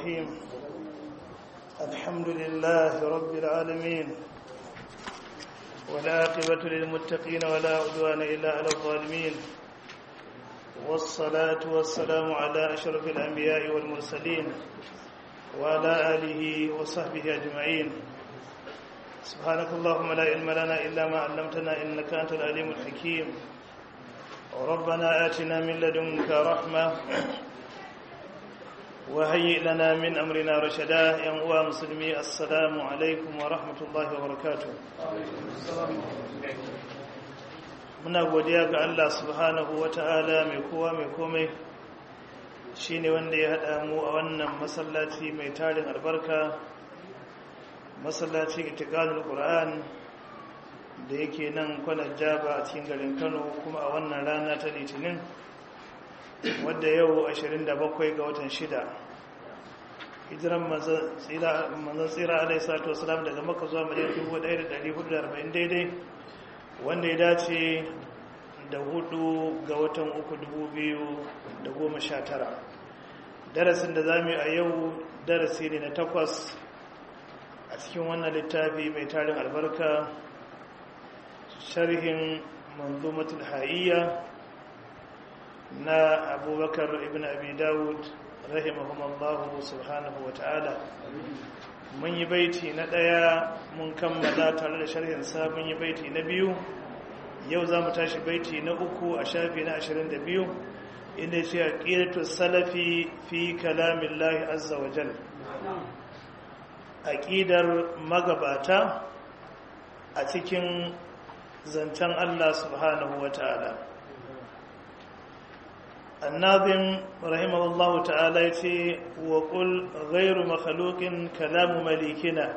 الرحيم الحمد لله رب العالمين والعاقبة للمتقين ولا عدوان إلا على الظالمين والصلاة والسلام على أشرف الأنبياء والمرسلين وعلى آله وصحبه أجمعين سبحانك اللهم لا علم لنا إلا ما علمتنا إنك أنت العليم الحكيم ربنا آتنا من لدنك رحمة وهيئ لنا من أمرنا رشدا يا مسلمي السلام عليكم ورحمة الله وبركاته muna godiya ga Allah subhanahu wa ta'ala mai kowa mai komai shi ne wanda ya haɗa mu a wannan masallaci mai tarin albarka masallaci itikalul ƙura'an da yake nan kwanar jaba a cikin garin kano kuma a wannan rana ta litinin wadda yau 27 ga watan shida hijiran manzan tsira alai sato wasalam daga maka zuwa miliyan 1440 daidai wanda ya dace da hudu ga watan uku dubu biyu da goma sha tara darasin da za mu yi a yau darasi ne na takwas a cikin wannan littafi mai tarin albarka sharhin manzumatul ha'iyya na abubakar ibn abi dawud rahimahumallahu subhanahu wa ta'ala mun yi baiti na ɗaya mun kammala tare da sharhinsa mun yi baiti na biyu yau za mu tashi baiti na uku a shafi na ashirin da biyu inda ce a ƙiratu salafi fi kalamin lahi azza wa jal aƙidar magabata a cikin zancen allah subhanahu wa ta'ala الناظم رحمه الله تعالى وقل غير مخلوق كلام مليكنا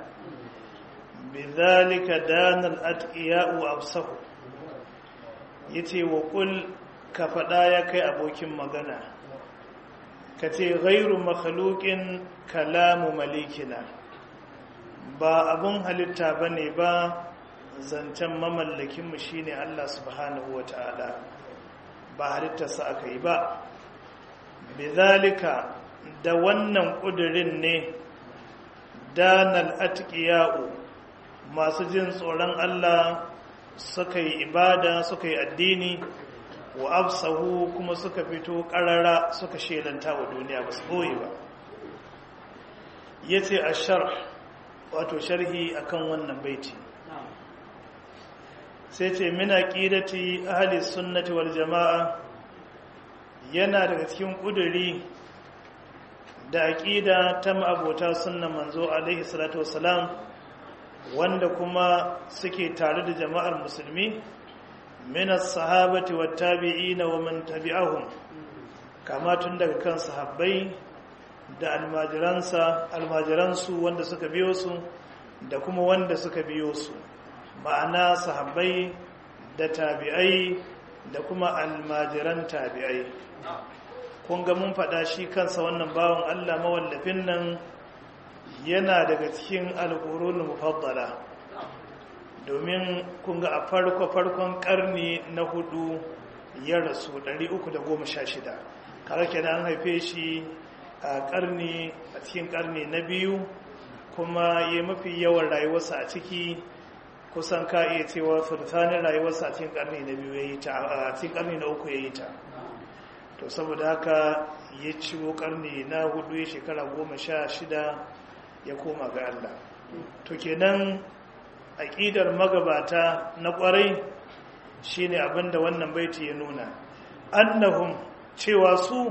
بذلك دان الأتقياء وأبصه yace wa kul ka faɗa ya kai abokin magana ka ce gairu makhluqin kalamu malikina ba abun halitta bane ba zancen mamallakinmu shine Allah subhanahu wa ta'ala ba halittarsa aka yi ba bizalika da wannan ƙudurin ne danal atqiya'u masu jin tsoron Allah suka yi ibada suka yi addini wa absahu kuma suka fito ƙarara suka shelanta wa duniya ba su ɓoye ba ya ce a shar wato sharhi akan wannan baiti sai ce mina ƙidati ahli sunnati wal jama'a yana daga cikin ƙuduri da aƙida ta ma'abota sunnan manzo alaihi salatu wasalam wanda kuma suke tare da jama'ar musulmi min as-sahabati wat tabi'ina wa man tabi'ahum kama tun daga kan sahabbai da almajiransa almajiransu wanda suka biyo su da kuma wanda suka biyo su ma'ana sahabbai da tabi'ai da kuma almajiran tabi'ai kun ga mun faɗa shi kansa wannan bawan Allah mawallafin nan yana daga cikin alƙurun mufaddala domin kun ga a farko-farkon ƙarni na hudu ya rasu 316 kare kenan an haife shi a ƙarni a cikin ƙarni na biyu kuma ya mafi yawan rayuwarsa a ciki kusan ka iya cewa sultanin rayuwarsa a cikin karni na biyu ya yi ta a cikin karni na uku ya yi ta to saboda haka ya ciwo karni na hudu ya shekara goma sha shida ya koma ga Allah to kenan aƙidar magabata na ƙwarai shine abinda wannan baiti ya nuna annahum cewa su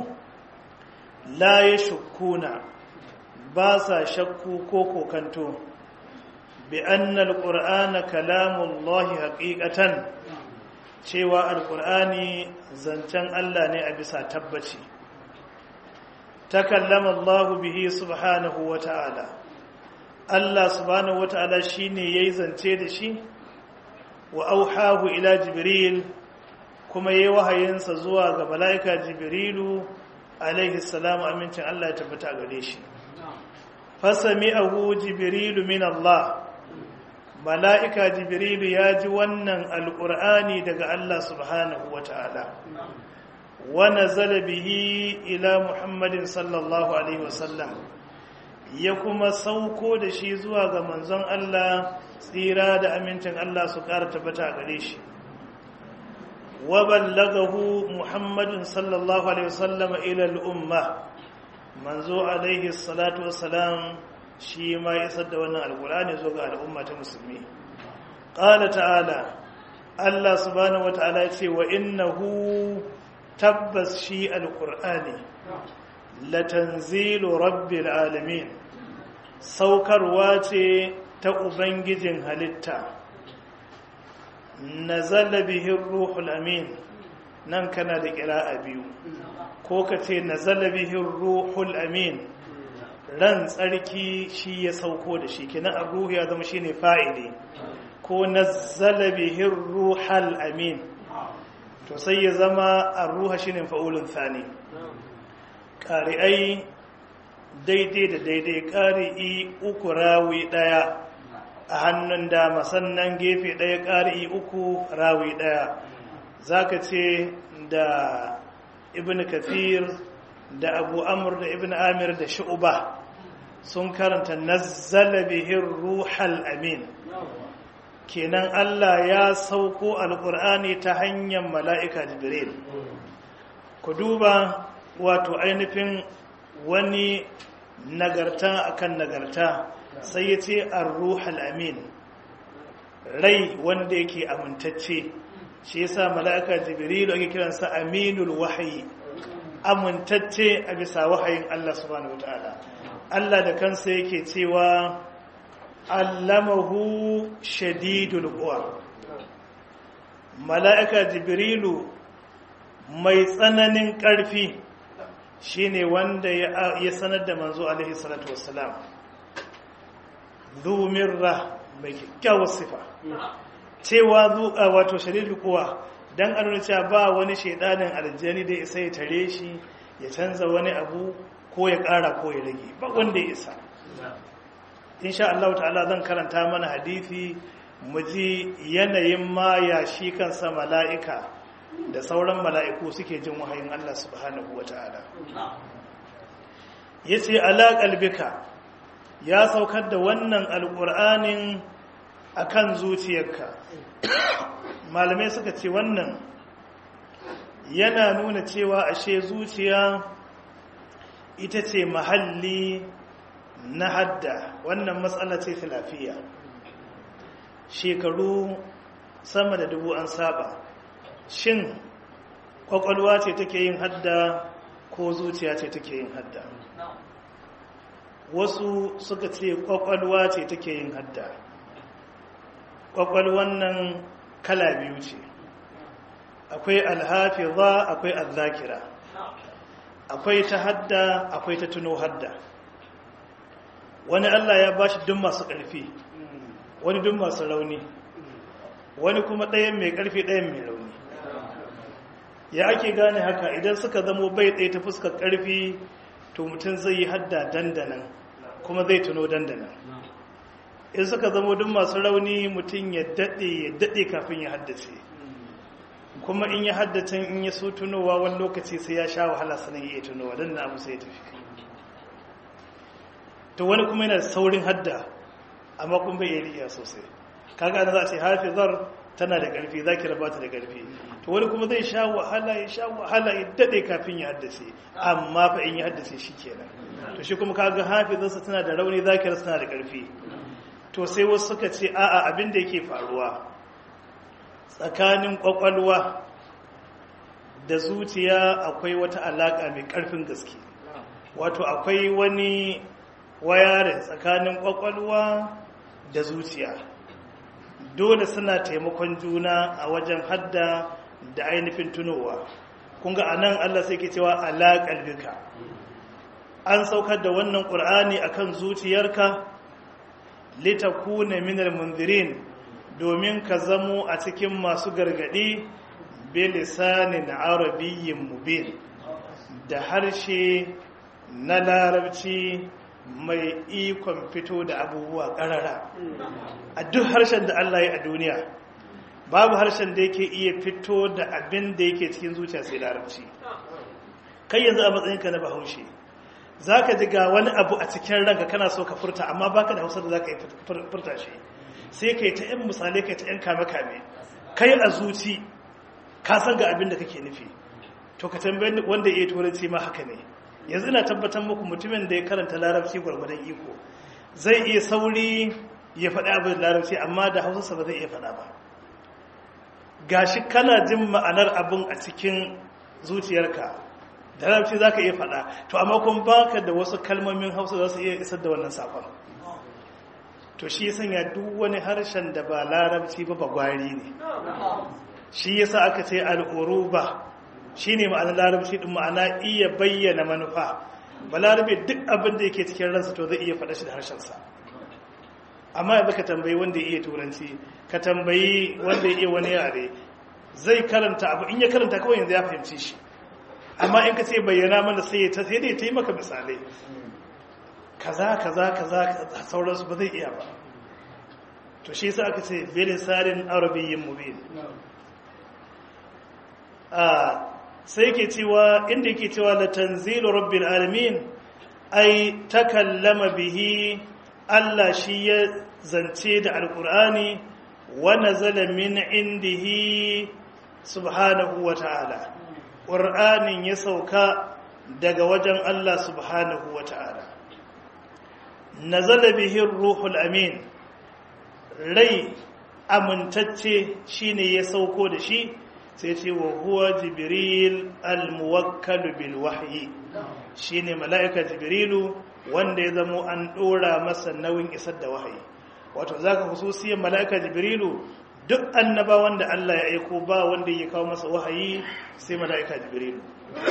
la ya shukkuna ba sa shakku ko kokanto بأن القرآن كلام الله حقيقة cewa alkur'ani zancen Allah ne a bisa tabbaci takallama Allah bihi subhanahu wata'ala Allah subhanahu wata'ala shine yayi zance da shi wa auhahu ila jibril kuma yayi wahayinsa zuwa ga malaika jibrilu alaihi salamu amincin Allah ya tabbata gare shi fasami'ahu jibrilu min Allah mala'ika jibrilu ya ji wannan alƙur'ani daga Allah subhanahu wa ta'ala wa nazala bihi ila muhammadin sallallahu alaihi wasallam ya kuma sauko da shi zuwa ga manzon Allah tsira da amincin Allah su ƙara tabbata a gare shi wa ballagahu muhammadun sallallahu alaihi wasallam ila al'umma manzo alaihi salatu wassalam shi ma ya isar da wannan alqur'ani zo ga al'umma ta musulmi qala ta'ala Allah subhanahu wata'ala ya ce wa innahu tabbas shi alqur'ani latanzilu rabbil alamin saukarwa ce ta ubangijin halitta nazala bihi ruhul amin nan kana da kira'a biyu ko ka ce nazala bihi ruhul amin ran tsarki shi ya sauko da shi kenan ar-ruhu ya zama shine fa'ili ko nazala bihi ruhul amin to sai ya zama ar-ruha shine fa'ulun thani ƙari'ai daidai da daidai ƙari'i uku rawi ɗaya a hannun dama sannan gefe ɗaya ƙari'i uku rawi ɗaya za ka ce da ibn kathir da abu amur da ibn amir da shu'uba sun karanta nazzala bihin ruhal amin kenan allah ya sauko alƙur'ani ta hanyar mala'ika jibril ku duba wato ainihin wani nagarta akan nagarta sai ya ce ar-ruhal amin rai wanda yake amintacce shi yasa mala'ika jibrilu ake kiransa aminul wahyi amintacce a bisa wahayin Allah subhanahu wataala Allah da kansa yake cewa allamahu shadidul quwa mala'ika jibrilu mai tsananin ƙarfi shine wanda ya sanar da manzo alaihi salatu wassalam zumirra mai kyakkyawar sifa cewa zuƙa wato shari'ar kuwa don an cewa ba wani shaidanin aljani da isa ya tare shi ya canza wani abu ko ya ƙara ko ya rage ba wanda ya isa insha Allah ta'ala zan karanta mana hadisi mu ji yanayin ma ya shi kansa mala'ika da sauran mala'iku suke jin wahayin Allah subhanahu wa ta'ala. Ya ce, Alaƙalbika ya saukar da wannan alƙur'anin a kan zuciyarka. Malamai suka ce wannan yana nuna cewa ashe zuciya ita ce mahalli na hadda wannan matsala ce filafiya. Shekaru sama da dubu an saba. shin kwakwalwa ce take yin hadda ko zuciya ce take yin hadda wasu suka ce kwakwalwa ce take yin hadda kwakwalwan nan kala biyu ce akwai alhafiza akwai azzakira akwai ta hadda akwai ta tuno hadda wani allah ya bashi duk masu ƙarfi wani duk masu rauni wani kuma ɗayan mai ƙarfi ɗayan mai rauni ya ake gane haka idan suka zamo bai ɗaya ta fuskar ƙarfi to mutum zai yi hadda dandanan kuma zai tuno dandanan in suka zamo duk masu rauni mutum ya daɗe ya daɗe kafin ya haddace kuma in ya haddace in ya so tunowa wani lokaci sai ya sha wahala sanin ya iya tunowa don na abu sai ya tafi to wani kuma yana saurin hadda amma kuma bai iya riya sosai kaga ana za a ce hafizar tana da ƙarfi za ki rabata da ƙarfi to wani kuma zai sha wahala ya sha wahala ya daɗe kafin ya haddace amma fa in ya haddace shi kenan to shi kuma kaga hafizarsa tana da rauni za ki tana da ƙarfi to sai wasu suka ce a'a abin da yake faruwa tsakanin ƙwaƙwalwa da zuciya akwai wata alaƙa mai ƙarfin gaske wato akwai wani wayarin tsakanin ƙwaƙwalwa da zuciya dole suna taimakon juna a wajen hadda da ainihin tunowa kunga a nan allah sai ke cewa alaƙar bika an saukar da wannan ƙur'ani a kan zuciyarka litakuna minal munzirin domin ka zamo a cikin masu gargaɗi bilisanin arabiyyin mubin da harshe na larabci mai ikon fito da abubuwa ƙarara a duk harshen da Allah ya a duniya babu harshen da yake iya fito da abin da yake cikin zuciya sai larabci kai yanzu a matsayinka na bahaushe za ka ji ga wani abu a cikin ranka kana so ka furta amma baka da hausa da za ka yi furta shi sai ka yi ta yan misalai ka yi ta yan kame-kame kai a zuci ka san ga abin da kake nufi to ka tambayi wanda ya yi turanci ma haka ne yanzu ina tabbatar muku mutumin da ya karanta larabci gwargwadon iko zai iya sauri ya faɗi abin da larabci amma da hausarsa ba zai iya faɗa ba gashi kana jin ma'anar abin a cikin zuciyarka da larabci za ka iya faɗa to amma kuma baka da wasu kalmomin hausa za su iya isar da wannan saƙon to shi ya sanya duk wani harshen da ba larabci ba ba gwari ne shi yasa aka ce al'uruba shi ne ma'anar larabci ɗin ma'ana iya bayyana manufa ba larabe duk abin da yake cikin ransa to zai iya faɗa shi da harshensa amma yanzu ka tambayi wanda ya iya turanci ka tambayi wanda ya iya wani yare zai karanta abu in ya karanta kawai yanzu ya fahimci shi amma in ka ce bayyana mana sai ya sai dai ta yi maka misalai kaza kaza kaza sauransu ba zai iya ba to shi yasa aka ce bilisanin arabiyyin mubin sai ke cewa inda yake cewa la tanzilu rabbil alamin ai takallama bihi Allah shi ya zance da alqur'ani wa nazala min indihi subhanahu wa ta'ala qur'anin ya sauka daga wajen Allah subhanahu wa ta'ala nazala bihi ruhul amin rai amintacce shine ya sauko da shi sai ce wa huwa jibril al-muwakkal bil wahyi shine mala'ika jibrilu wanda ya zamo an dora masa nauyin isar da wahayi wato zaka hususiyar mala'ika jibrilu duk annaba wanda Allah ya aiko ba wanda ya kawo masa wahayi sai mala'ika jibrilu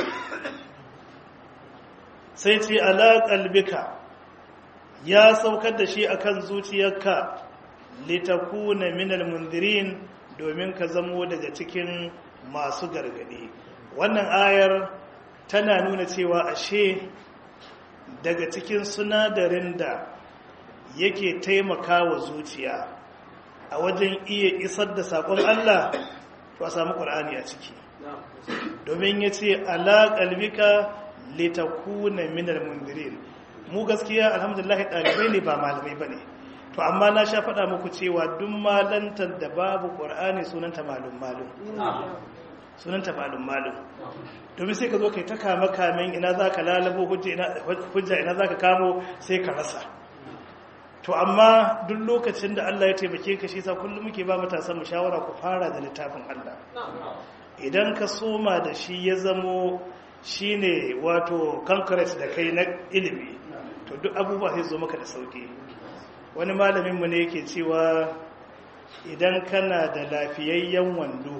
sai ce ala qalbika ya saukar da shi akan zuciyarka litakuna minal mundirin domin ka zamo daga cikin masu gargadi wannan ayar tana nuna cewa ashe daga cikin sunadarin da yake taimaka wa zuciya a wajen iya isar da saƙon Allah to a samu ƙwar'ani a ciki domin ya ce alaƙalbika litakuna minal mundirin mu gaskiya alhamdulillah ɗalibai ne ba malamai ba ne to amma na sha faɗa muku cewa duk malantar da babu ƙwar'ani sunanta malum malum sunanta malum malum domin sai ka zo kai ta kama kamen ina za ka lalabo hujja ina za ka kamo sai ka rasa to amma duk lokacin da Allah ya taimake ka shi sa kullum muke ba matasan mu shawara ku fara da littafin Allah idan ka soma da shi ya zamo shine wato concrete da kai na ilimi to duk abubuwa sai zo maka da sauki wani malaminmu ne yake cewa idan kana da lafiyayyen wando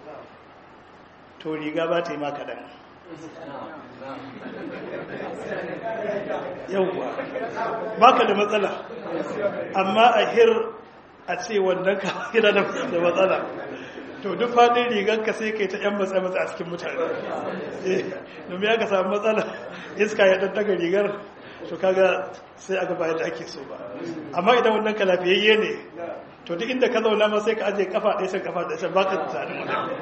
to riga ba ta yi maka dan yauwa ba ka da matsala amma a hir a ce wannan ka yana da matsala to duk fadin rigarka sai kai ta yan matsa-matsa a cikin mutane domin ya ka samu matsala iska ya ɗanɗaga rigar to kaga sai aka bayar da ake so ba amma idan wannan ka lafiyayye ne to duk inda ka zauna ma sai ka aje kafa ɗaya can kafa ɗaya can baka tsarin mutane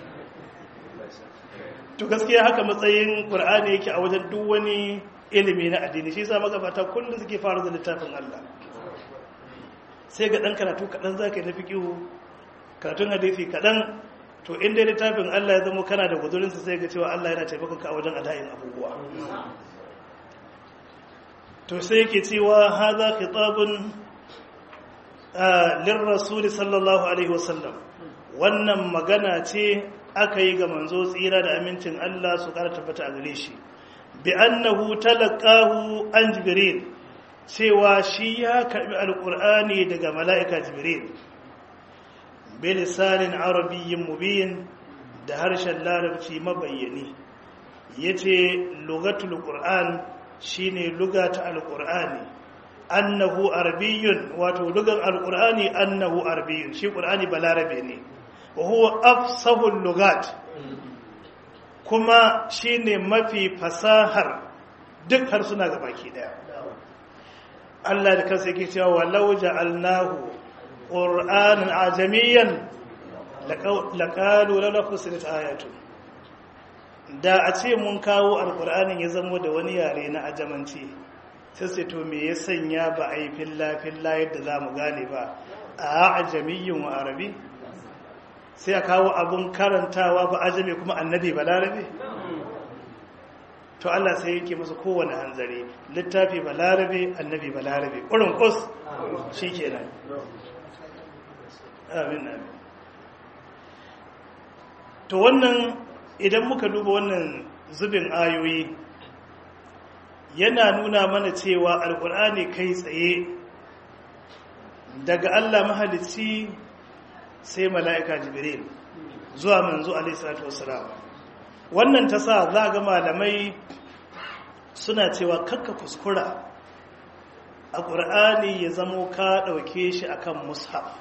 to gaskiya haka matsayin qur'ani yake a wajen duk wani ilimi na addini shi yasa magabata kullum suke fara da littafin Allah sai ga dan karatu kadan zaka yi na fiqihu karatun hadisi kadan to inda littafin Allah ya zama kana da guzurin sa sai ga cewa Allah yana taimakon ka a wajen adayin abubuwa to sai yake cewa hadha khitabun lirrasul sallallahu alaihi wasallam wannan magana ce aka yi ga manzo tsira da amincin Allah su kara tabbata a gare shi bi annahu talaqahu an jibril cewa shi ya karbi alqur'ani daga mala'ika jibril bi lisanin arabiyyin mubin da harshen larabci mabayyani yace lugatul qur'an shine lugata alqur'ani annahu arabiyyun wato lugar alqur'ani annahu arabiyyun shi qur'ani balarabe ne wa huwa afsahul lugat kuma shine mafi fasahar duk harsuna ga baki daya Allah da kansa yake cewa walau ja'alnahu qur'anan ajamiyan laqalu la fusilat ayatu da a ce mun kawo alkur'anin ya zamo da wani yare na ajamanci sai sai to me ya sanya ba a yi filla-filla yadda za mu gane ba a ajamiyyun wa arabi sai a kawo abun karantawa ba ajami kuma annabi ba larabe to Allah sai yake masa kowane hanzari littafi ba larabe annabi ba larabe ƙurin ƙus shi kenan amin amin to wannan idan muka duba wannan zubin ayoyi yana nuna mana cewa alkur'ani kai tsaye daga Allah mahalicci sai mala'ika jibril zuwa manzo alaihissalatu wassalam wannan ta sa za ga malamai suna cewa kakka kuskura a ƙur'ani ya zamo ka ɗauke shi akan mushaf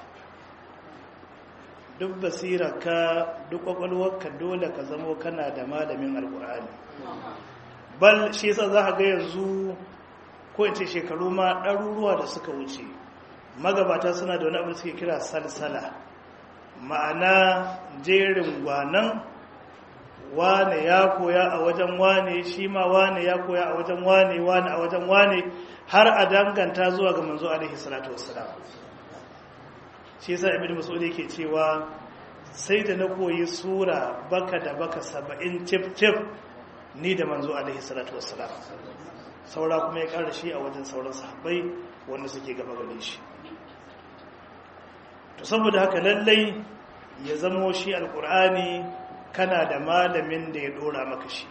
duk basirarka duk kwakwalwarka dole ka zamo kana da malamin alkur'ani bal shi yasa za ga yanzu ko in ce shekaru ma ɗaruruwa da suka wuce magabata suna da wani abu suke kira salsala ma'ana jerin gwanan wane ya koya a wajen wane shi ma wane ya koya a wajen wane wane a wajen wane har a danganta zuwa ga manzo alaihi salatu wassalam shi yasa ibn mas'ud yake cewa sai da na koyi sura baka da baka saba'in cif cif ni da manzo alaihi salatu wassalam saura kuma ya kara shi a wajen sauran sahabbai wanda suke gaba gare shi to saboda haka lallai ya zamo shi alkur'ani kana da malamin da ya dora maka shi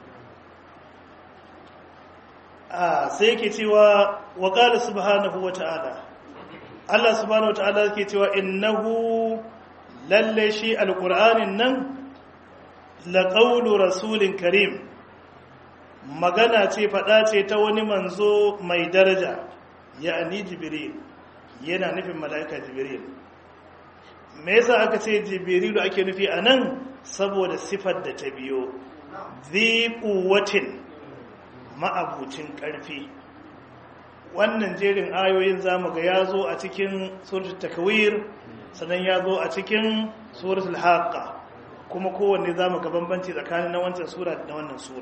a sai yake cewa wa qala subhanahu wa ta'ala Allah subhanahu wata'ala ke cewa innahu lalle shi alqur'anin nan la qawlu rasulin karim magana ce fada ce ta wani manzo mai daraja ya'ni jibril yana nufin mala'ika jibril me yasa aka ce jibrilu ake nufi anan saboda sifar da ta biyo dhi quwwatin ma'abucin karfi wannan jerin ayoyin zamu ga ya zo a cikin suratul takwir sannan ya zo a cikin suratul haqqa kuma kowanne zamu ga bambanci tsakanin na wancan sura da wannan sura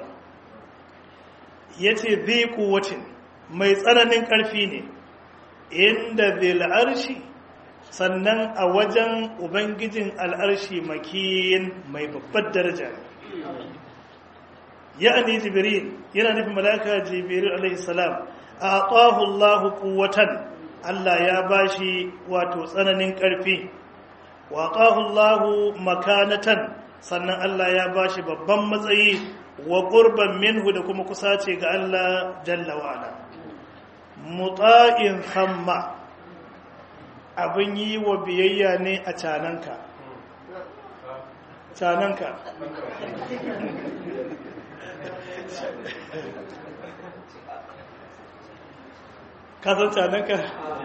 yace zai quwwatin mai tsananin karfi ne inda zil arshi sannan a wajen ubangijin al'arshi makiyin mai babbar daraja ya'ani jibril yana nufin malaka jibril alaihi salam aqahu Allah quwwatan Allah ya bashi wato tsananin ƙarfi wa aqahu Allah makanatan sannan Allah ya bashi babban matsayi wa qurban minhu da kuma kusace ga Allah jalla wa ala muta'in thamma abin yi wa biyayya ne a cananka cananka kasan cananka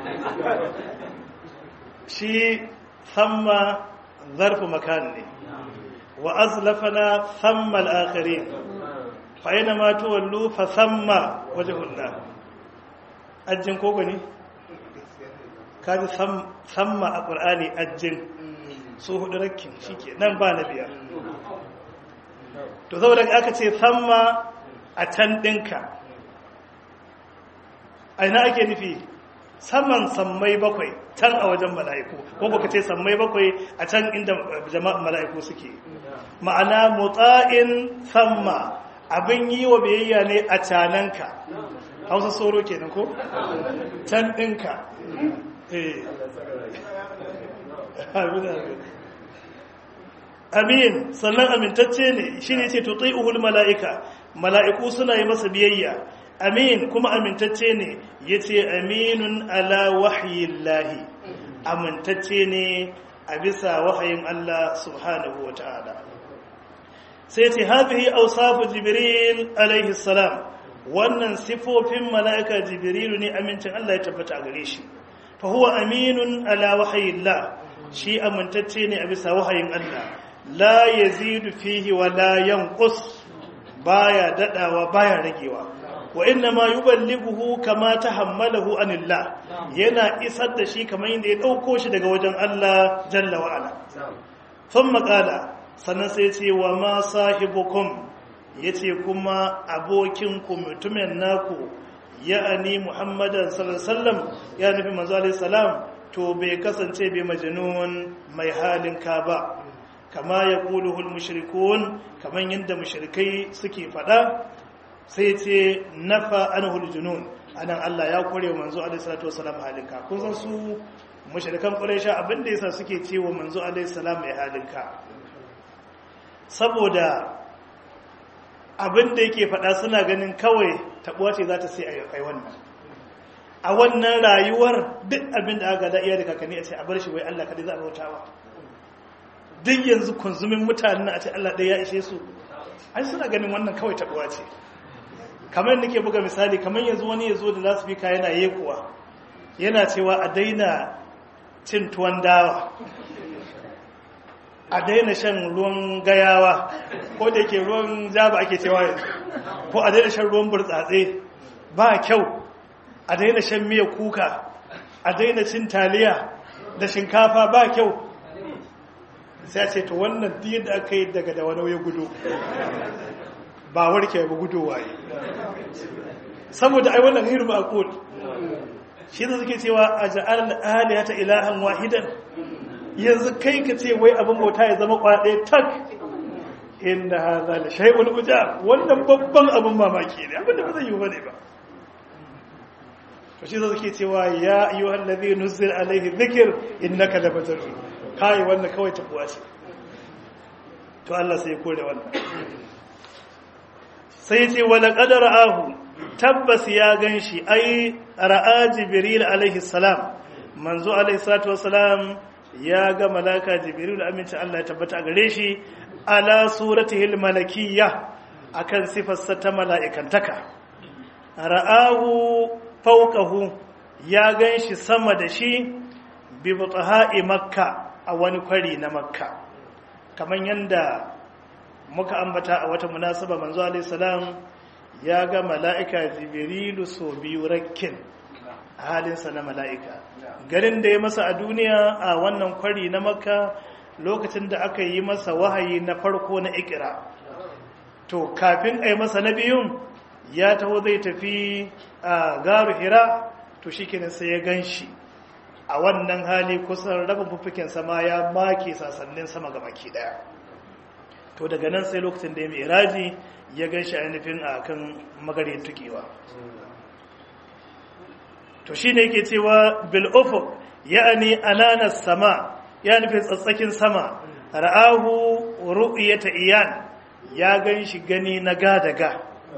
shi thamma zarfi makan ne wa azlafana thamma al'akari fa'ina ma tuwallu fa thamma waje hulɗa ajin koko ne? kaji thamma a ƙur'ani ajin su hudu rakkin shi ke nan ba na biyar to saboda aka ce thamma a can ɗinka a ina ake nufi saman sammai bakwai can a wajen mala'iku ko baka ce sammai bakwai a can inda jama'an mala'iku suke ma'ana mutsa'in samma abin yi wa biyayya ne a cananka hausa soro kenan ko can ɗinka amin sannan amintacce ne shi ne ce tutai uhul mala'ika mala'iku suna yi masa biyayya amin kuma amintacce ne ya ce aminun ala wahayin lahi amintacce ne a bisa wahayin Allah subhanahu wa ta'ala sai ce hafihi ausafu jibril alaihi salam wannan sifofin mala'ika jibrilu ne amincin Allah ya tabbata a gare shi fa huwa aminun ala wahayin la shi amintacce ne a bisa wahayin Allah la yazidu fihi wa la yanqus baya dadawa baya ragewa wa inna ma yuballighuhu kama tahammalahu anillah yana isar da shi kamar yadda ya dauko shi daga wajen Allah jalla wa ala thumma qala sannan sai ce wa ma sahibukum yace kuma abokin ku mutumin naku ya'ani muhammadan sallallahu alaihi wasallam ya nufi manzo alaihi salam to bai kasance bai majnun mai halin ka ba kama ya ƙuluhul mushrikun kamar yadda mushrikai suke faɗa sai ce nafa anhul junun anan Allah ya kore wa manzo alaihi salatu wasalam halinka kun san su mushrikan quraisha abin da yasa suke cewa manzo alaihi salam mai halinka saboda abin da yake faɗa suna ganin kawai tabuwa ce za ta sai a yi wannan a wannan rayuwar duk abin da aka da iya da kakanni a ce a bar shi wai Allah kadai za a bautawa duk yanzu kunzumin mutanen a ce Allah ɗaya ya ishe su ai suna ganin wannan kawai tabuwa ce kamar nake buga misali kamar yanzu wani ya zo da za su fi yana yekuwa yana cewa a daina cin tuwon dawa a daina shan ruwan gayawa ko da ke ruwan jaba ake cewa yanzu ko a daina shan ruwan burtsatse ba kyau a daina shan miya kuka a daina cin taliya da shinkafa ba kyau sai ce to wannan diya da aka yi daga da wani ya gudu ba warke ba gudu waye saboda ai wannan hiru ba akul shi da suke cewa a ja'al alihata ilahan wahidan yanzu kai ka ce wai abin bauta ya zama kwaɗe tak inda hadha la shay'un ujab wannan babban abin mamaki ne abin da ba zai yi bane ba to shi da suke cewa ya ayyuhal ladhi nuzila alayhi dhikr innaka labatarun kai wannan kawai tabuwa ce to Allah sai ya kore wannan sai ce wala qadara ahu tabbas ya ganshi ai ra'a jibril alaihi salam manzo alaihi salatu wassalam ya ga malaka jibril aminci Allah ya tabbata a gare shi ala suratihi almalakiyya akan sifarsa ta mala'ikantaka ra'ahu fawqahu ya ganshi sama da shi bi butaha'i makka a wani kwari na makka kamar yadda muka ambata a wata munasaba manzo alaihi salam ya ga mala'ika jibrilu so biyu rakkin halinsa na mala'ika garin da ya masa a duniya a wannan kwari na makka lokacin da aka yi masa wahayi na farko na ikira to kafin a yi masa na biyun ya taho zai tafi a garu hira to shi sai ya gan shi a wannan hali kusan rabin fuffuken sama ya make sasannin sama ga baki daya to daga nan sai lokacin da ya mai iraji ya gan shi ainihin a kan magarin tukewa to shi ne yake cewa bil'ufuk ya'ani ananas sama ya nufin tsatsakin sama ra'ahu ru'yata iyan ya gan shi gani na gadaga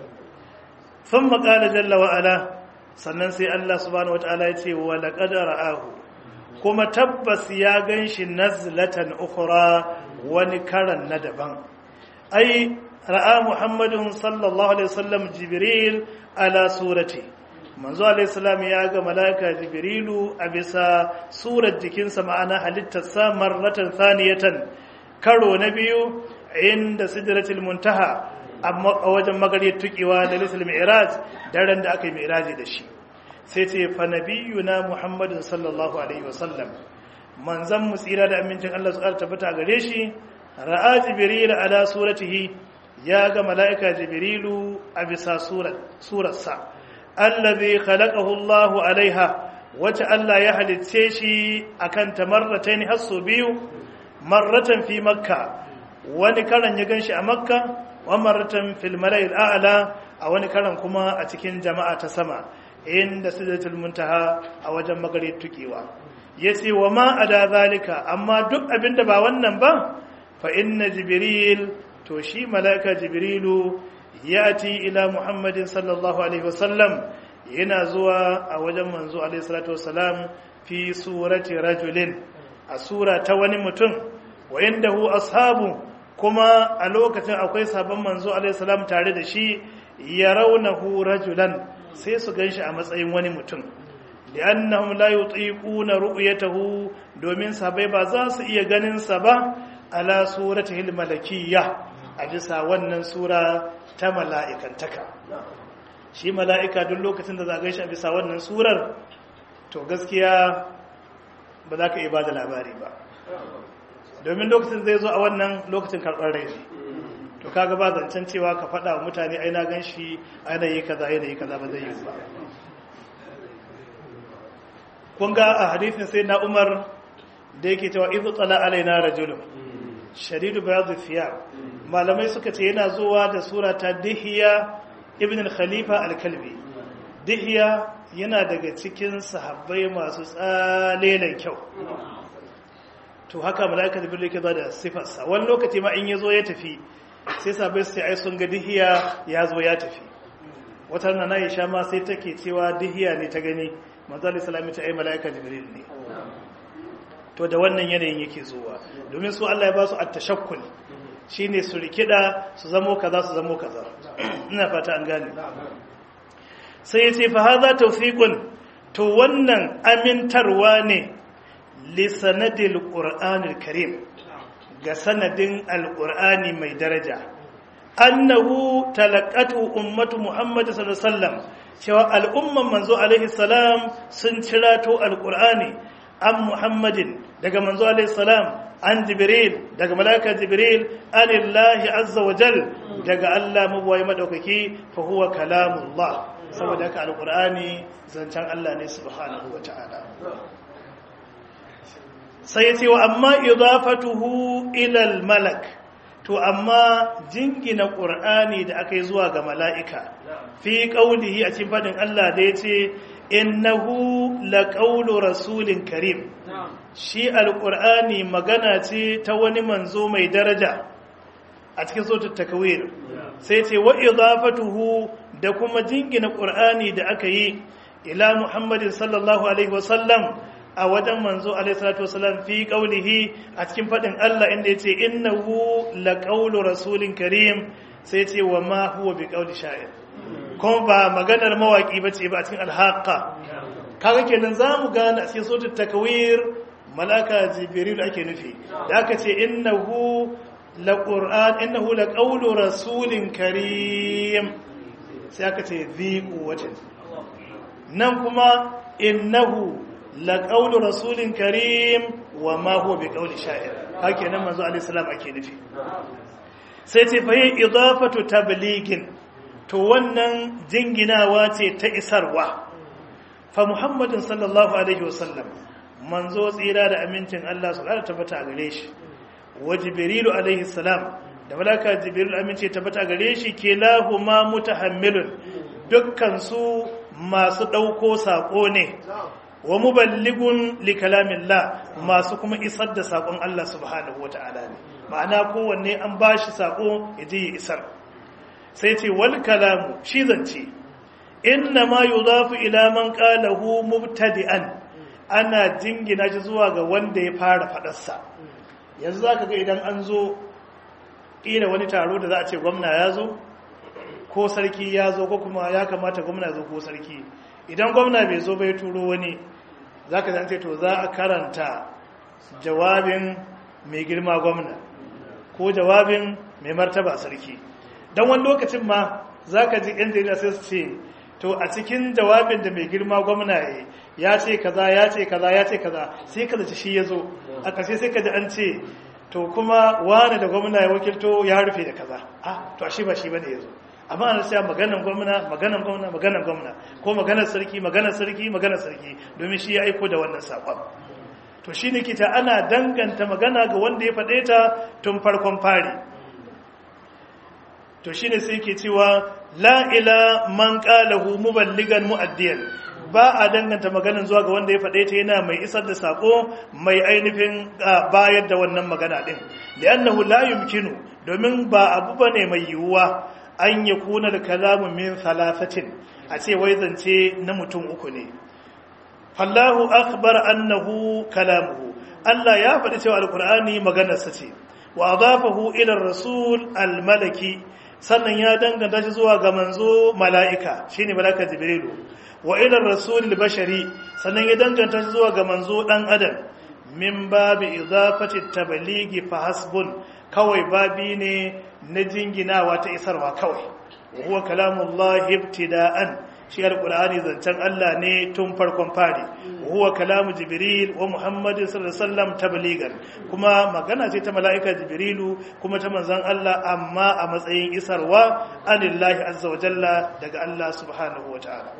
sun maƙala jalla wa'ala sannan sai Allah subhanahu wata'ala ya ce wa laqad ra'ahu kuma tabbas ya gan shi nazlatan ukhra wani karan na daban ai ra'a muhammadun sallallahu alaihi wasallam jibril ala surati manzo alaihi salam ya ga malaika jibrilu a bisa surar jikinsa ma'ana halittar sa marratan thaniyatan karo na biyu inda sidratul muntaha amma a wajen magariyar tukewa da lisul mi'raj daren da aka yi mi'raji da shi sai ce fa nabiyuna muhammadun sallallahu alaihi wasallam manzan mu tsira da amincin Allah su ƙara tabbata gare shi ra'a jibril ala suratihi ya ga mala'ika jibrilu a bisa surarsa allazi khalaqahu Allahu alaiha wace Allah ya halicce shi akan tamarratayn hasu biyu marratan fi makka wani karan ya ganshi a makka wa marratan fil mala'il a'la a wani karan kuma a cikin jama'a ta sama inda sidratul muntaha a wajen magare tukewa yace wa ma ada zalika amma duk abinda ba wannan ba fa inna jibril to shi malaika jibrilu yati ila muhammadin sallallahu alaihi wasallam yana zuwa a wajen manzo alaihi salatu wasalam fi surati rajulin a sura ta wani mutum wa indahu ashabu kuma a lokacin akwai sabon manzo alaihi salam tare da shi yarawnahu rajulan sai su ganshi a matsayin wani mutum li'annahum la yutiquna ru'yatahu domin sabai ba za su iya ganin sa ba ala suratihi malakiyya a bisa wannan sura ta mala'ikantaka shi mala'ika duk lokacin da za ganshi a bisa wannan surar to gaskiya ba za ka iya bada labari ba domin lokacin zai zo a wannan lokacin karɓar rai to kaga ba zancen cewa ka faɗa wa mutane ai na gan shi ai na yi kaza ai na yi kaza ba zai yi ba kun ga a hadisin sai na umar da yake cewa izu tsala alaina rajulun shadidu bayadu thiyab malamai suka ce yana zuwa da sura ta dihiya ibn al-khalifa al-kalbi dihiya yana daga cikin sahabbai masu tsalelen kyau to haka mala'ika da birnin ke ba da sifarsa wani lokaci ma in ya zo ya tafi sai sabai sai ai sun ga dihiya ya zo ya tafi wata rana na isha ma sai take cewa dihiya ne ta gani manzali salami ta ai mala'ika jibril ne to da wannan yanayin yake zuwa domin su Allah ya ba su at-tashakkul shine su rikida su zamo kaza su zamo kaza ina fata an gane sai yace fa hadha tawfiqun to wannan amintarwa ne li sanadil qur'anil karim ga sanadin alqur'ani mai daraja annahu talaqatu ummatu muhammad sallallahu alaihi wasallam cewa al'umman manzo alaihi salam sun cirato alqur'ani an muhammadin daga manzo alaihi salam an jibril daga malaka jibril anillahi azza wa jal daga Allah mabuwai madaukaki fa huwa kalamullah saboda haka alqur'ani zancen Allah ne subhanahu wa ta'ala sai yace wa amma idafatuhu ila al-malak to amma jingina qur'ani da aka yi zuwa ga mala'ika fi qaulihi a cikin fadin Allah da yace innahu laqawlu rasulin karim shi alqur'ani magana ce ta wani manzo mai daraja a cikin suratul takwir sai ce wa idafatuhu da kuma jingina qur'ani da aka yi ila muhammadin sallallahu alaihi wasallam a wajen manzo alaihi salatu wasallam fi qaulihi a cikin fadin Allah inda yace innahu laqawlu rasulin karim sai ce wa ma huwa biqauli sha'ir kuma ba maganar mawaki bace ba a cikin alhaqa kaga kenan zamu gane a cikin suratul takwir malaka jibril ake nufi da aka ce innahu laqur'an innahu laqawlu rasulin karim sai aka ce dhi quwwatin nan kuma innahu laqawlu rasulin karim wa ma huwa biqawli sha'ir haka nan manzo alaihi salam ake nufi sai ce fa idafatu tabligin to wannan jinginawa ce ta isarwa fa muhammadin sallallahu alaihi wasallam manzo tsira da amincin Allah su ƙara tabbata a gare shi wa jibrilu alaihi salam da malaka jibrilu amince tabbata a gare shi ke lahuma mutahammilun dukkan su masu ɗauko saƙo ne wa muballigun li kalamillah masu kuma isar da saƙon Allah subhanahu wata'ala ne ma'ana kowanne an bashi saƙo ya je ya isar sai ce wal kalamu shi zance inna ma yudafu ila man qalahu mubtadi'an ana jingina shi zuwa ga wanda ya fara fadarsa yanzu zaka ga idan an zo ƙila wani taro da za a ce gwamna ya zo ko sarki ya zo ko kuma ya kamata gwamna zo ko sarki idan gwamna bai zo bai turo wani zaka zance to za a karanta jawabin mai girma gwamna ko jawabin mai martaba sarki don wani lokacin ma za ka ji yan jarida sai su ce to a cikin jawabin da mai girma gwamna ya ya ce kaza ya ce kaza ya ce kaza sai ka zaci shi ya zo a ƙarshe sai ka ji an ce to kuma wani da gwamna ya wakilto ya rufe da kaza ah to shi ba shi bane ya zo amma ana cewa maganan gwamna maganan gwamna maganan gwamna ko maganar sarki maganar sarki maganar sarki domin shi ya aiko da wannan saƙon to shi ne kita ana danganta magana ga wanda ya faɗe ta tun farkon fari to shi ne sai ke cewa la'ila man ƙalahu muballigan mu'addiyan ba a danganta maganin zuwa ga wanda ya faɗe ta yana mai isar da saƙo mai ainihin bayar da wannan magana ɗin da annahu la yumkinu domin ba abu ba ne mai yiwuwa an yi kuna da kalamun min salafatin a ce wai zance na mutum uku ne fallahu akhbar annahu kalamuhu Allah ya faɗi cewa alkur'ani maganarsa ce wa adafahu ila rasul almalaki sannan ya danganta shi zuwa ga manzo mala'ika shine malaka jibrilu wa ila rasul albashari sannan ya danganta shi zuwa ga manzo dan adam min babi idafati tabligi fa hasbun kawai babi ne na jinginawa ta isarwa kawai huwa kalamullahi ibtida'an shi alqur'ani zancen Allah ne tun farkon fari huwa kalamu jibril wa muhammadin sallallahu alaihi wasallam tabligan kuma magana ce ta mala'ika jibrilu kuma ta manzon Allah amma a matsayin isarwa anillahi azza wa jalla daga Allah subhanahu wa ta'ala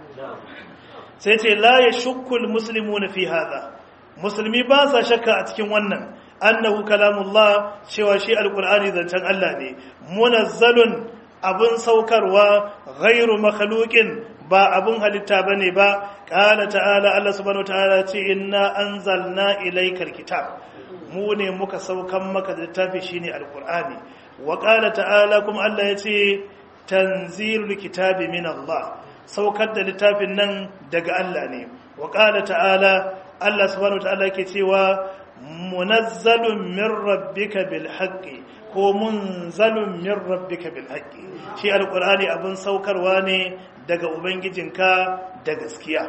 sai ce la yashukku almuslimuna fi hadha musulmi ba sa shakka a cikin wannan annahu kalamullah cewa shi alqur'ani zancen Allah ne munazzalun abun saukarwa ghairu makhluqin ba abun halitta bane ba qala ta'ala Allah subhanahu wataala ce inna anzalna ilaykal kitab mu ne muka saukan maka da littafi shine alqur'ani wa qala ta'ala kuma Allah yace tanzilul kitabi min Allah saukar da littafin nan daga Allah ne wa qala ta'ala Allah subhanahu wataala yake cewa munazzalun min rabbika bil haqqi ko munzalun min rabbika bil haqqi shi alqur'ani abun saukarwa ne daga ubangijinka da gaskiya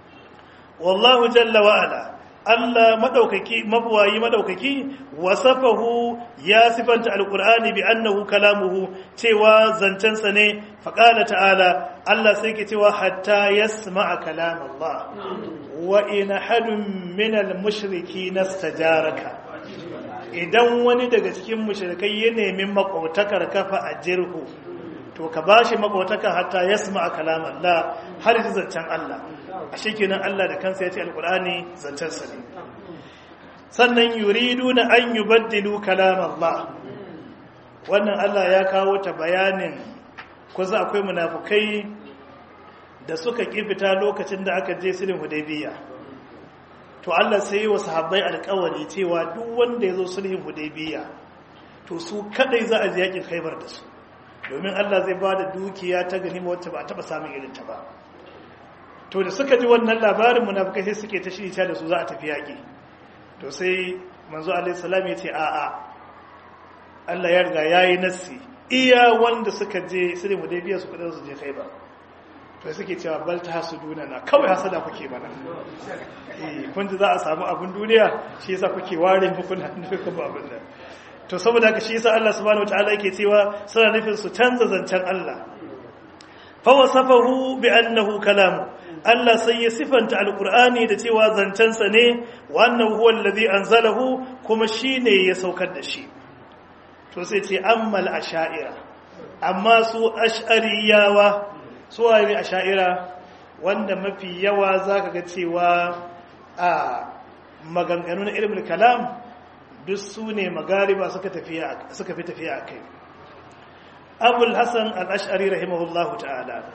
wallahu jalla wa ala Allah madaukaki mabuwayi madaukaki wasafahu ya sifanta alqur'ani bi annahu kalamuhu cewa zancensa ne faqala ta'ala Allah sai ke cewa hatta yasma'a kalam Allah wa in hadun min al-mushriki nastajaraka idan wani daga cikin mushrikai ya nemi makautakar kafa a jirhu to ka bashi makautaka hatta yasma kalam Allah har ji zancen Allah a shekenan Allah da kansa ya ce alqur'ani zancen sa ne sannan yuriduna an yubaddilu kalam Allah wannan Allah ya kawo ta bayanin kusa akwai munafukai da suka fita lokacin da aka je sulhun hudaybiya to Allah sai yi wa sahabbai alƙawari cewa duk wanda ya zo sulhun hudaybiya to su kadai za a ji yakin khaibar da su domin Allah zai ba da dukiya ta ganima wacce ba a taba samun irin ta ba to da suka ji wannan labarin munafikai sai suke ta shirya da su za a tafi yaki to sai manzo alaihi salam ya ce a'a Allah ya riga yayi nassi iya wanda suka je sulhun hudaybiya su kadai su je khaibar to suke cewa bal ta hasu na kawai hasada kuke mana eh kun ji za a samu abin duniya shi yasa kuke ware muku na nufin abin nan to saboda haka shi yasa Allah subhanahu wataala yake cewa suna nufin su canza zancen Allah fa wasafahu bi annahu kalamu Allah sai ya sifanta alqur'ani da cewa zancensa ne wa annahu huwa alladhi anzalahu kuma shine ya saukar da shi to sai ce ammal asha'ira amma su ash'ariyawa suwaye a sha'ira wanda mafi yawa za ka ga cewa a maganganu na ilimin kalam duk su ne magariba suka fi tafiya a kai abul hassan al'ashari rahimahullahu ta'ala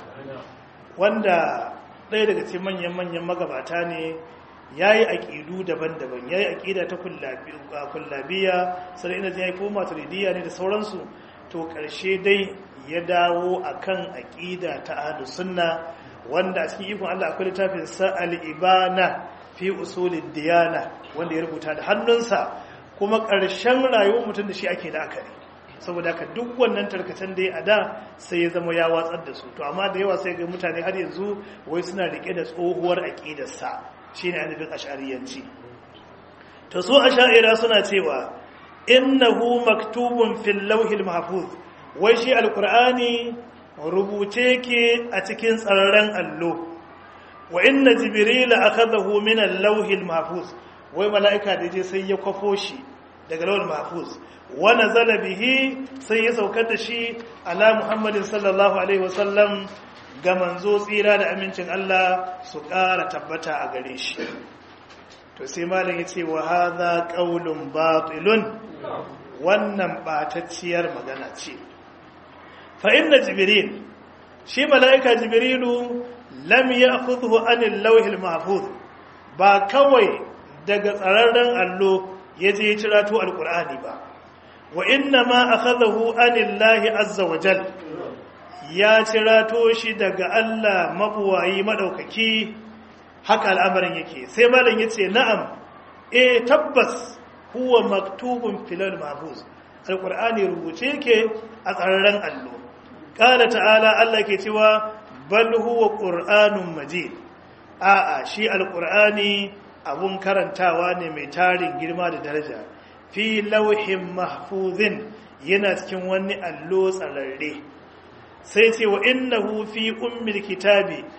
wanda ɗaya daga cikin manyan-manyan magabata ne ya yi aƙidu daban-daban ya yi aƙida ta kullabiya sannan ina ya yi koma turidiyya ne da sauransu to ƙarshe dai ya dawo akan aƙida ta ahlus sunna wanda a cikin ikon Allah akwai littafin sa al-ibana fi usulid diyana wanda ya rubuta da hannunsa kuma ƙarshen rayuwar mutum da shi ake da akari saboda ka duk wannan tarkacen da ya ada sai ya zama ya watsar da su to amma da yawa sai ga mutane har yanzu wai suna rike da tsohuwar aƙidarsa shine annabi ash'ariyanci to su ash'ira suna cewa innahu maktubun fil lawhil mahfuz wai shi alkur'ani rubuce ke a cikin tsararren allo wa inna jibrila akhadahu min al-lawhil mahfuz wai mala'ika da je sai ya kwafo shi daga lawhil mahfuz wa nazala bihi sai ya saukar da shi ala muhammadin sallallahu alaihi wasallam ga manzo tsira da amincin Allah su ƙara tabbata a gare shi to sai malam ya ce wa hadha qaulun batilun wannan batacciyar magana ce فإن جبريل شي ملائكة جبريل لم يأخذه عن اللوح المحفوظ با كوي daga tsararren allo ya je cirato alkur'ani ba wa inna ma akhadahu anillahi azza wa jal ya cirato shi daga Allah mabuwayi madaukaki haka al'amarin yake sai malam yace na'am eh tabbas huwa maktubun filal mahfuz alkur'ani rubuce yake a tsararren allo ƙala ta'ala Allah ke cewa bal huwa ƙur'anun majid a'a shi alƙur'ani abun karantawa ne mai tarin girma da daraja fi lauhin mahfuzin yana cikin wani allo tsararre sai ce wa innahu fi ummil kitabi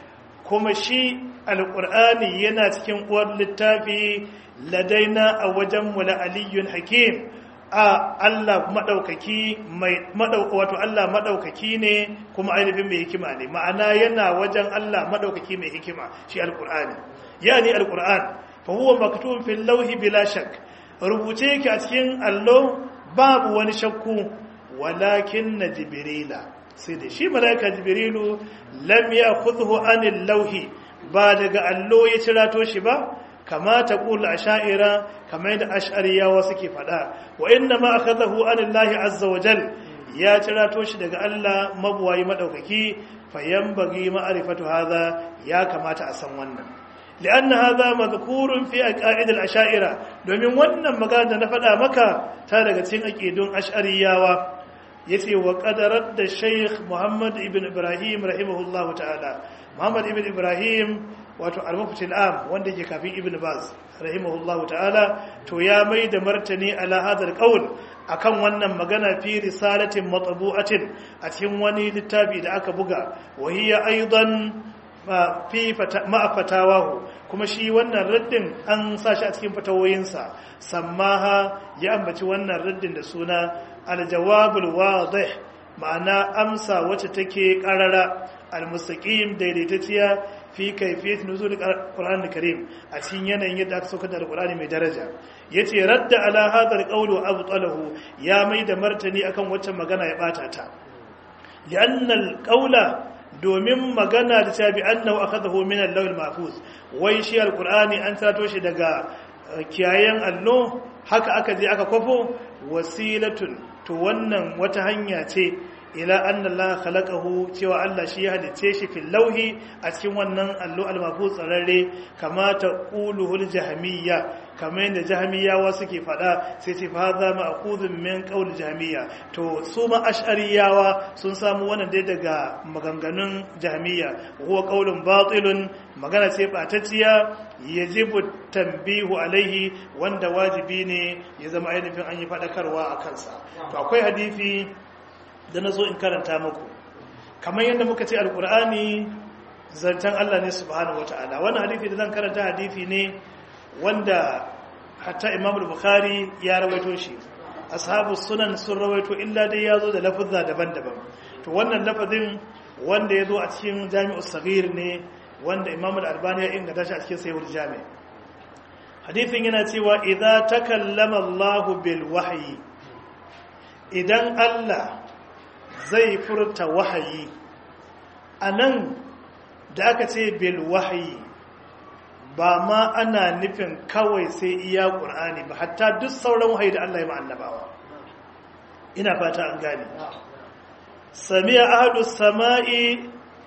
kuma shi alƙur'ani yana cikin uwar littafi ladaina a wajen mula aliyun hakim a Allah maɗaukaki mai wato Allah maɗaukaki ne kuma ainihin mai hikima ne ma'ana yana wajen Allah maɗaukaki mai hikima shi alƙur'ani yani alƙur'an fa huwa maktubun fil lawhi bila shak rubuce yake a cikin allo babu wani shakku walakin na jibrila sai da shi malaika jibrilu lam ya'khudhu anil lawhi ba daga allo ya cirato shi ba kama ta kula asha'ira kamar yadda ash'ariyawa suke fada wa inna ma akhadahu anillahi azza wa jal ya cirato shi daga Allah mabuwayi madaukaki fayanbaghi ma'rifatu hadha ya kamata a san wannan lianna hadha madhkurun fi aqaid al-ash'ira domin wannan magana da na fada maka ta daga cikin aqidun ash'ariyawa yace wa qadarat da Sheikh Muhammad ibn Ibrahim rahimahullahu ta'ala Muhammad ibn Ibrahim wato al-mufti al-am wanda yake kafin Ibn Baz rahimahullahu ta'ala to ya mai da martani ala hadal qaul akan wannan magana fi risalatin matbu'atin a cikin wani littafi da aka buga wa hiya aidan fi ma fatawahu kuma shi wannan raddin an sa shi a cikin fatawoyinsa sammaha ya ambaci wannan raddin da suna al-jawabul wadih ma'ana amsa wacce take karara al-mustaqim daidaitacciya fi kaifiyat nuzul al-Qur'an al-Karim a cikin yanayin yadda aka saukar da al-Qur'ani mai daraja yace radda ala hadha al-qawl wa abtalahu ya mai da martani akan wacce magana ya bata ta li'anna al-qawla domin magana da ta bi annahu akhadahu min al-lawl al-mahfuz wai shi al-Qur'ani an tato shi daga kiyayen allo haka aka je aka kwafo wasilatun to wannan wata hanya ce ila anna Allah khalaqahu cewa Allah shi ya halice shi fil lauhi a cikin wannan allo al-mahfuz tsararre kama ta quluhul jahmiyya kamar yadda jahmiyawa suke fada sai ce fa za ma'khudun min qaul jahmiyya to su ma ash'ariyawa sun samu wannan dai daga maganganun jahmiyya huwa qaulun batilun magana ce batacciya yajibu tanbihu alaihi wanda wajibi ne ya zama ainihin an yi fadakarwa a kansa to akwai hadisi da na zo in karanta muku kamar yadda muka ce alkur'ani zancen Allah ne subhanahu wata'ala wannan hadithi da zan karanta hadithi ne wanda hatta imam bukhari ya rawaito shi ashabu sunan sun rawaito illa dai ya zo da lafazza daban-daban to wannan lafazin wanda ya zo a cikin jami'us saghir ne wanda imam al-albani ya inganta shi a cikin sahihul jami' hadithin yana cewa idza takallama Allah bil wahyi idan Allah zai furta wahayi a nan da aka ce bil wahayi ba ma ana nufin kawai sai iya ƙur'ani ba hatta duk sauran wahayi da Allah ya ma'annabawa ina fata an gane samiya ahadu sama'i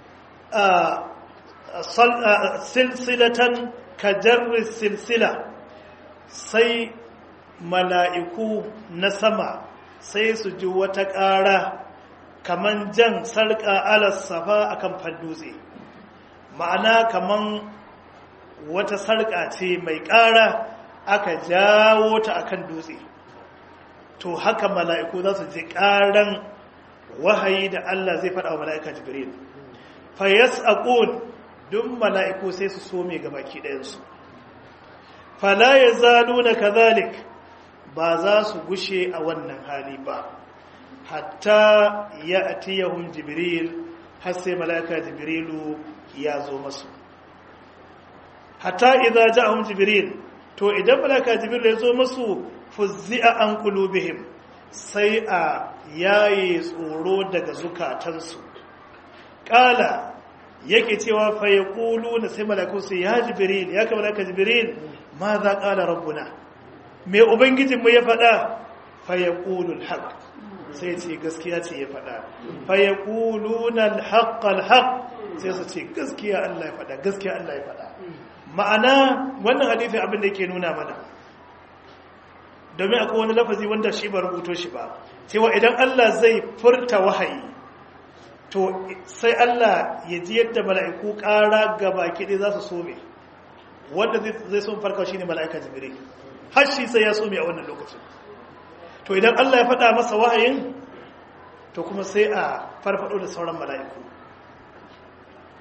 a silsilatan kajarri silsila sai mala'iku na sama sai su ji wata ƙara kaman jan sarƙa alas safa akan fandutse ma'ana kaman wata sarƙa ce mai ƙara aka jawo ta akan dutse to haka mala'iku za su ji ƙaran wahayi da Allah zai faɗa wa mala'ika jibril fa yas'aqun duk mala'iku sai su so mai gabaki ɗayansu fala yazaluna kadhalik ba za su gushe a wannan hali ba hatta ya atiyahum jibril har sai mala'ika jibrilu ya zo masu hatta idza ja'ahum jibril to idan mala'ika jibril ya zo masu fuzzi'a an qulubihim sai a yaye tsoro daga zukatansu qala yake cewa fa yaquluna sai mala'iku sai ya jibril ya ka mala'ika jibril ma za qala rabbuna me ubangijinmu ya faɗa fa yaqulul haqq sai ce gaskiya ce ya faɗa fa ya ƙulunan haƙƙal haƙ sai su ce gaskiya Allah ya faɗa gaskiya Allah ya faɗa ma'ana wannan hadithin abin da ke nuna mana domin akwai wani lafazi wanda shi ba rubuto shi ba cewa idan Allah zai furta wahayi to sai Allah ya ji yadda mala'iku ƙara ga baki ɗaya za su some wanda zai so farka shi ne mala'ika jibril har shi sai ya some a wannan lokacin to idan Allah ya faɗa masa wahayin to kuma sai a farfado da sauran mala'iku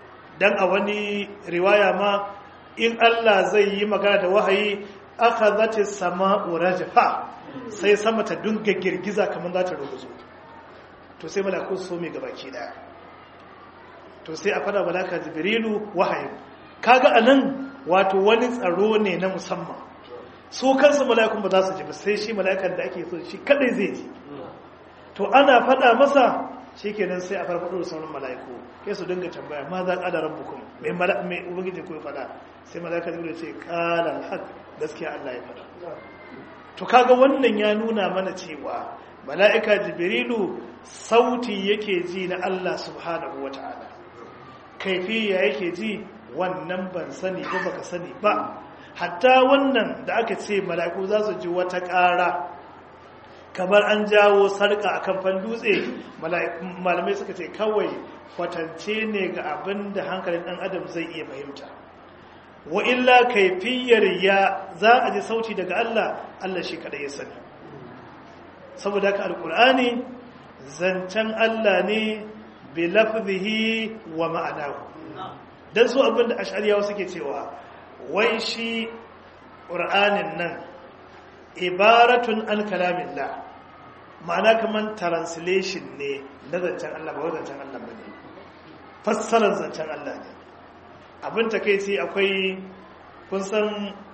dan a wani riwaya ma in Allah zai yi magana da wahayi aka zace sama'u rajfa sai sama ta dunga girgiza kamar za ta rubuzo to sai malaku su mai gabaki daya to sai a fada malaka jibrilu wahayi kaga anan wato wani tsaro ne na musamman su kansu mala'ikun ba za su ji ba sai shi mala'ikan da ake so shi kadai zai ji to ana fada masa shikenan sai a farfado da sauran mala'iku kai su dinga tambaya ma za ƙada rabbukum mai mai ubangiji ko ya fada sai mala'ika jibril ce qala al gaskiya Allah ya fada to kaga wannan ya nuna mana cewa mala'ika jibrilu sauti yake ji na Allah subhanahu wataala kaifiya yake ji wannan ban sani ba baka sani ba hatta wannan da aka ce mala'iku za su ji wata ƙara kamar an jawo sarka a kamfan dutse malamai suka ce kawai kwatance ne ga abin da hankalin ɗan adam zai iya fahimta wa illa kaifiyar ya za a ji sauti daga Allah Allah shi kaɗai ya sani saboda haka alƙur'ani zancen Allah ne bi lafzihi wa ma'anahu dan su abin da ash'ariyawa suke cewa wai shi ƙur'anin nan ibaratun an kalamillah ma'ana kamar translation ne na zancen Allah ba zancen Allah ba ne fassarar zancen Allah ne abin ta kai ce akwai kun san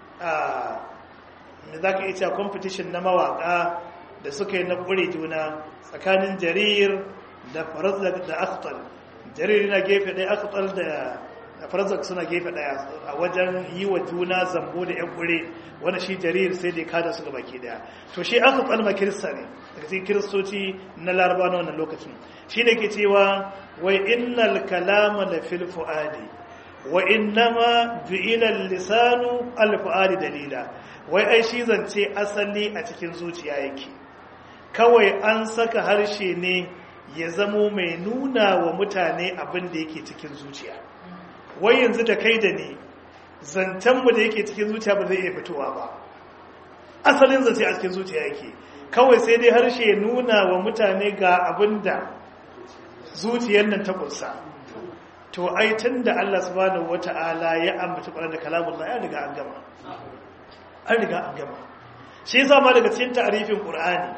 me za ka iya competition na mawaka da suka yi na ƙure juna tsakanin jarir da farazak da akhtal jarir yana gefe ɗaya akhtal da farazak suna gefe ɗaya a wajen yi wa juna zambo da yan ƙure wanda shi jarir sai da kada su baki daya to shi akhtal ma kirista ne daga cikin kiristoci na laraba na wannan lokacin shi ne ke cewa wai innal kalama la fil fuadi wa innama ju'ila lisanu al fuadi dalila wai ai shi zance asali a cikin zuciya yake kawai an saka harshe ne ya zamo mai nuna wa mutane abin da yake cikin zuciya wai yanzu da kai da ni zancenmu da yake cikin zuciya ba zai iya fitowa ba asalin zance a cikin zuciya yake kawai sai dai harshe ya nuna wa mutane ga abin da zuciyar nan ta kunsa to ai tun da Allah subhanahu wata'ala ya ambata ƙwarar da kalamun ya riga an gama an riga an gama shi yasa ma daga cikin ta'arifin Qur'ani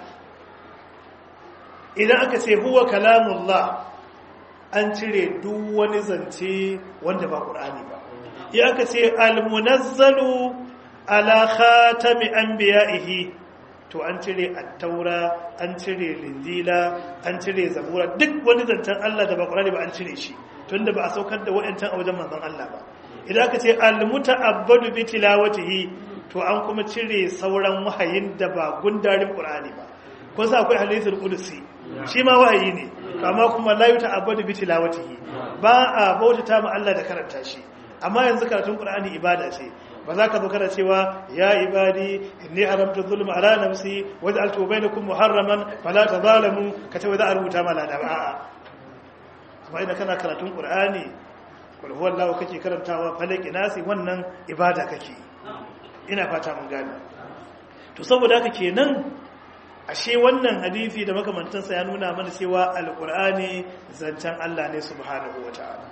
idan aka ce huwa kalamullah an cire duk wani zance wanda ba Qur'ani ba ya aka ce almunazzalu ala khatami anbiya'ihi to an cire at-taura an cire linjila an cire zabura duk wani zancen Allah da ba Qur'ani ba an cire shi tunda ba a saukar da wa'antan a wajen manzon Allah ba idan aka ce al-muta'abbadu bi tilawatihi to an kuma cire sauran wahayin da ba gundarin Qur'ani ba ko sa akwai hadisul qudsi shi ma wahayi ne amma kuma la yuta'abbadu bi tilawatihi ba a bautata ma Allah da karanta shi amma yanzu karatun Qur'ani ibada ce ba za ka zo kana cewa ya ibadi inni haramtu zulma ala nafsi waj'altu bainakum muharraman fala tazalamu ka ce za a rubuta ma lada a'a amma idan kana karatun Qur'ani kul huwallahu kake karantawa falaki nasi wannan ibada kake ina fata mun gane to saboda haka kenan ashe wannan hadisi da makamantansa ya nuna mana cewa alqur'ani zancen Allah ne subhanahu wataala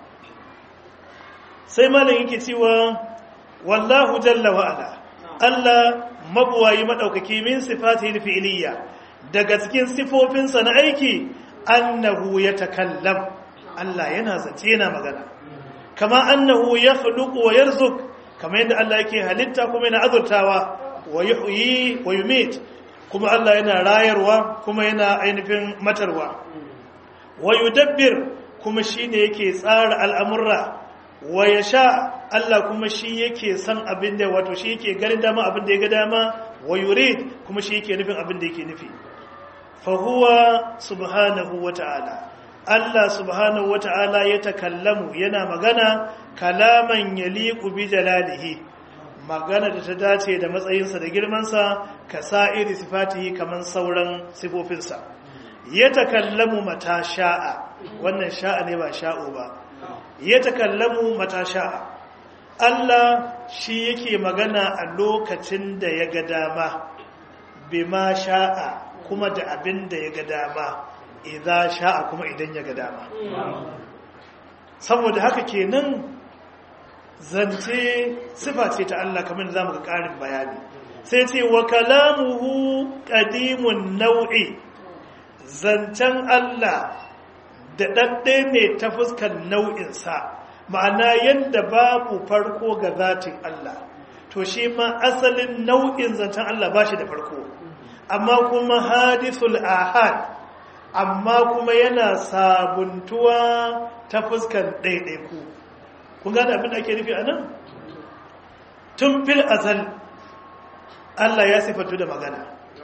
sai malam yake cewa wallahu jalla wa ala Allah mabuwayi madaukaki min sifatihi fi'liyya daga cikin sifofinsa na aiki annahu yatakallam Allah yana zance yana magana kama annahu yakhluqu wa yarzuq kama yadda Allah yake halitta kuma yana azurtawa wa yuhyi wa yumit kuma Allah yana rayarwa kuma yana ainihin matarwa wa yudabbir kuma shine yake tsara al'amurra wa ya sha Allah kuma shi yake san abin da wato shi yake ganin dama abin da ya ga dama wa yurid kuma shi yake nufin abin da yake nufi fa huwa subhanahu wa ta'ala Allah subhanahu wa ta'ala ya takallamu yana magana kalaman yaliqu bi jalalihi magana da ta dace da matsayinsa da girmansa ka sa'iri sifatihi kaman sauran sifofinsa ya takallamu mata sha'a wannan sha'a ne ba sha'o ba ya takallamu mata sha'a Allah shi yake magana a lokacin da ya ga dama bima sha'a kuma da abin da ya ga dama idza sha'a kuma idan ya ga dama saboda haka kenan zance sifa ce ta Allah kamar za mu ga ƙarin bayani sai ce wa kalamuhu qadimun nau'i zancen Allah da ɗaɗɗe ne ta fuskar nau'insa ma'ana yadda babu farko ga zatin Allah to shi ma asalin nau'in zancen Allah ba shi da farko amma kuma hadithul ahad amma kuma yana sabuntuwa ta fuskar ɗaiɗaiku kun gane abin da ake nufi a nan tun fil azal Allah ya sifatu da magana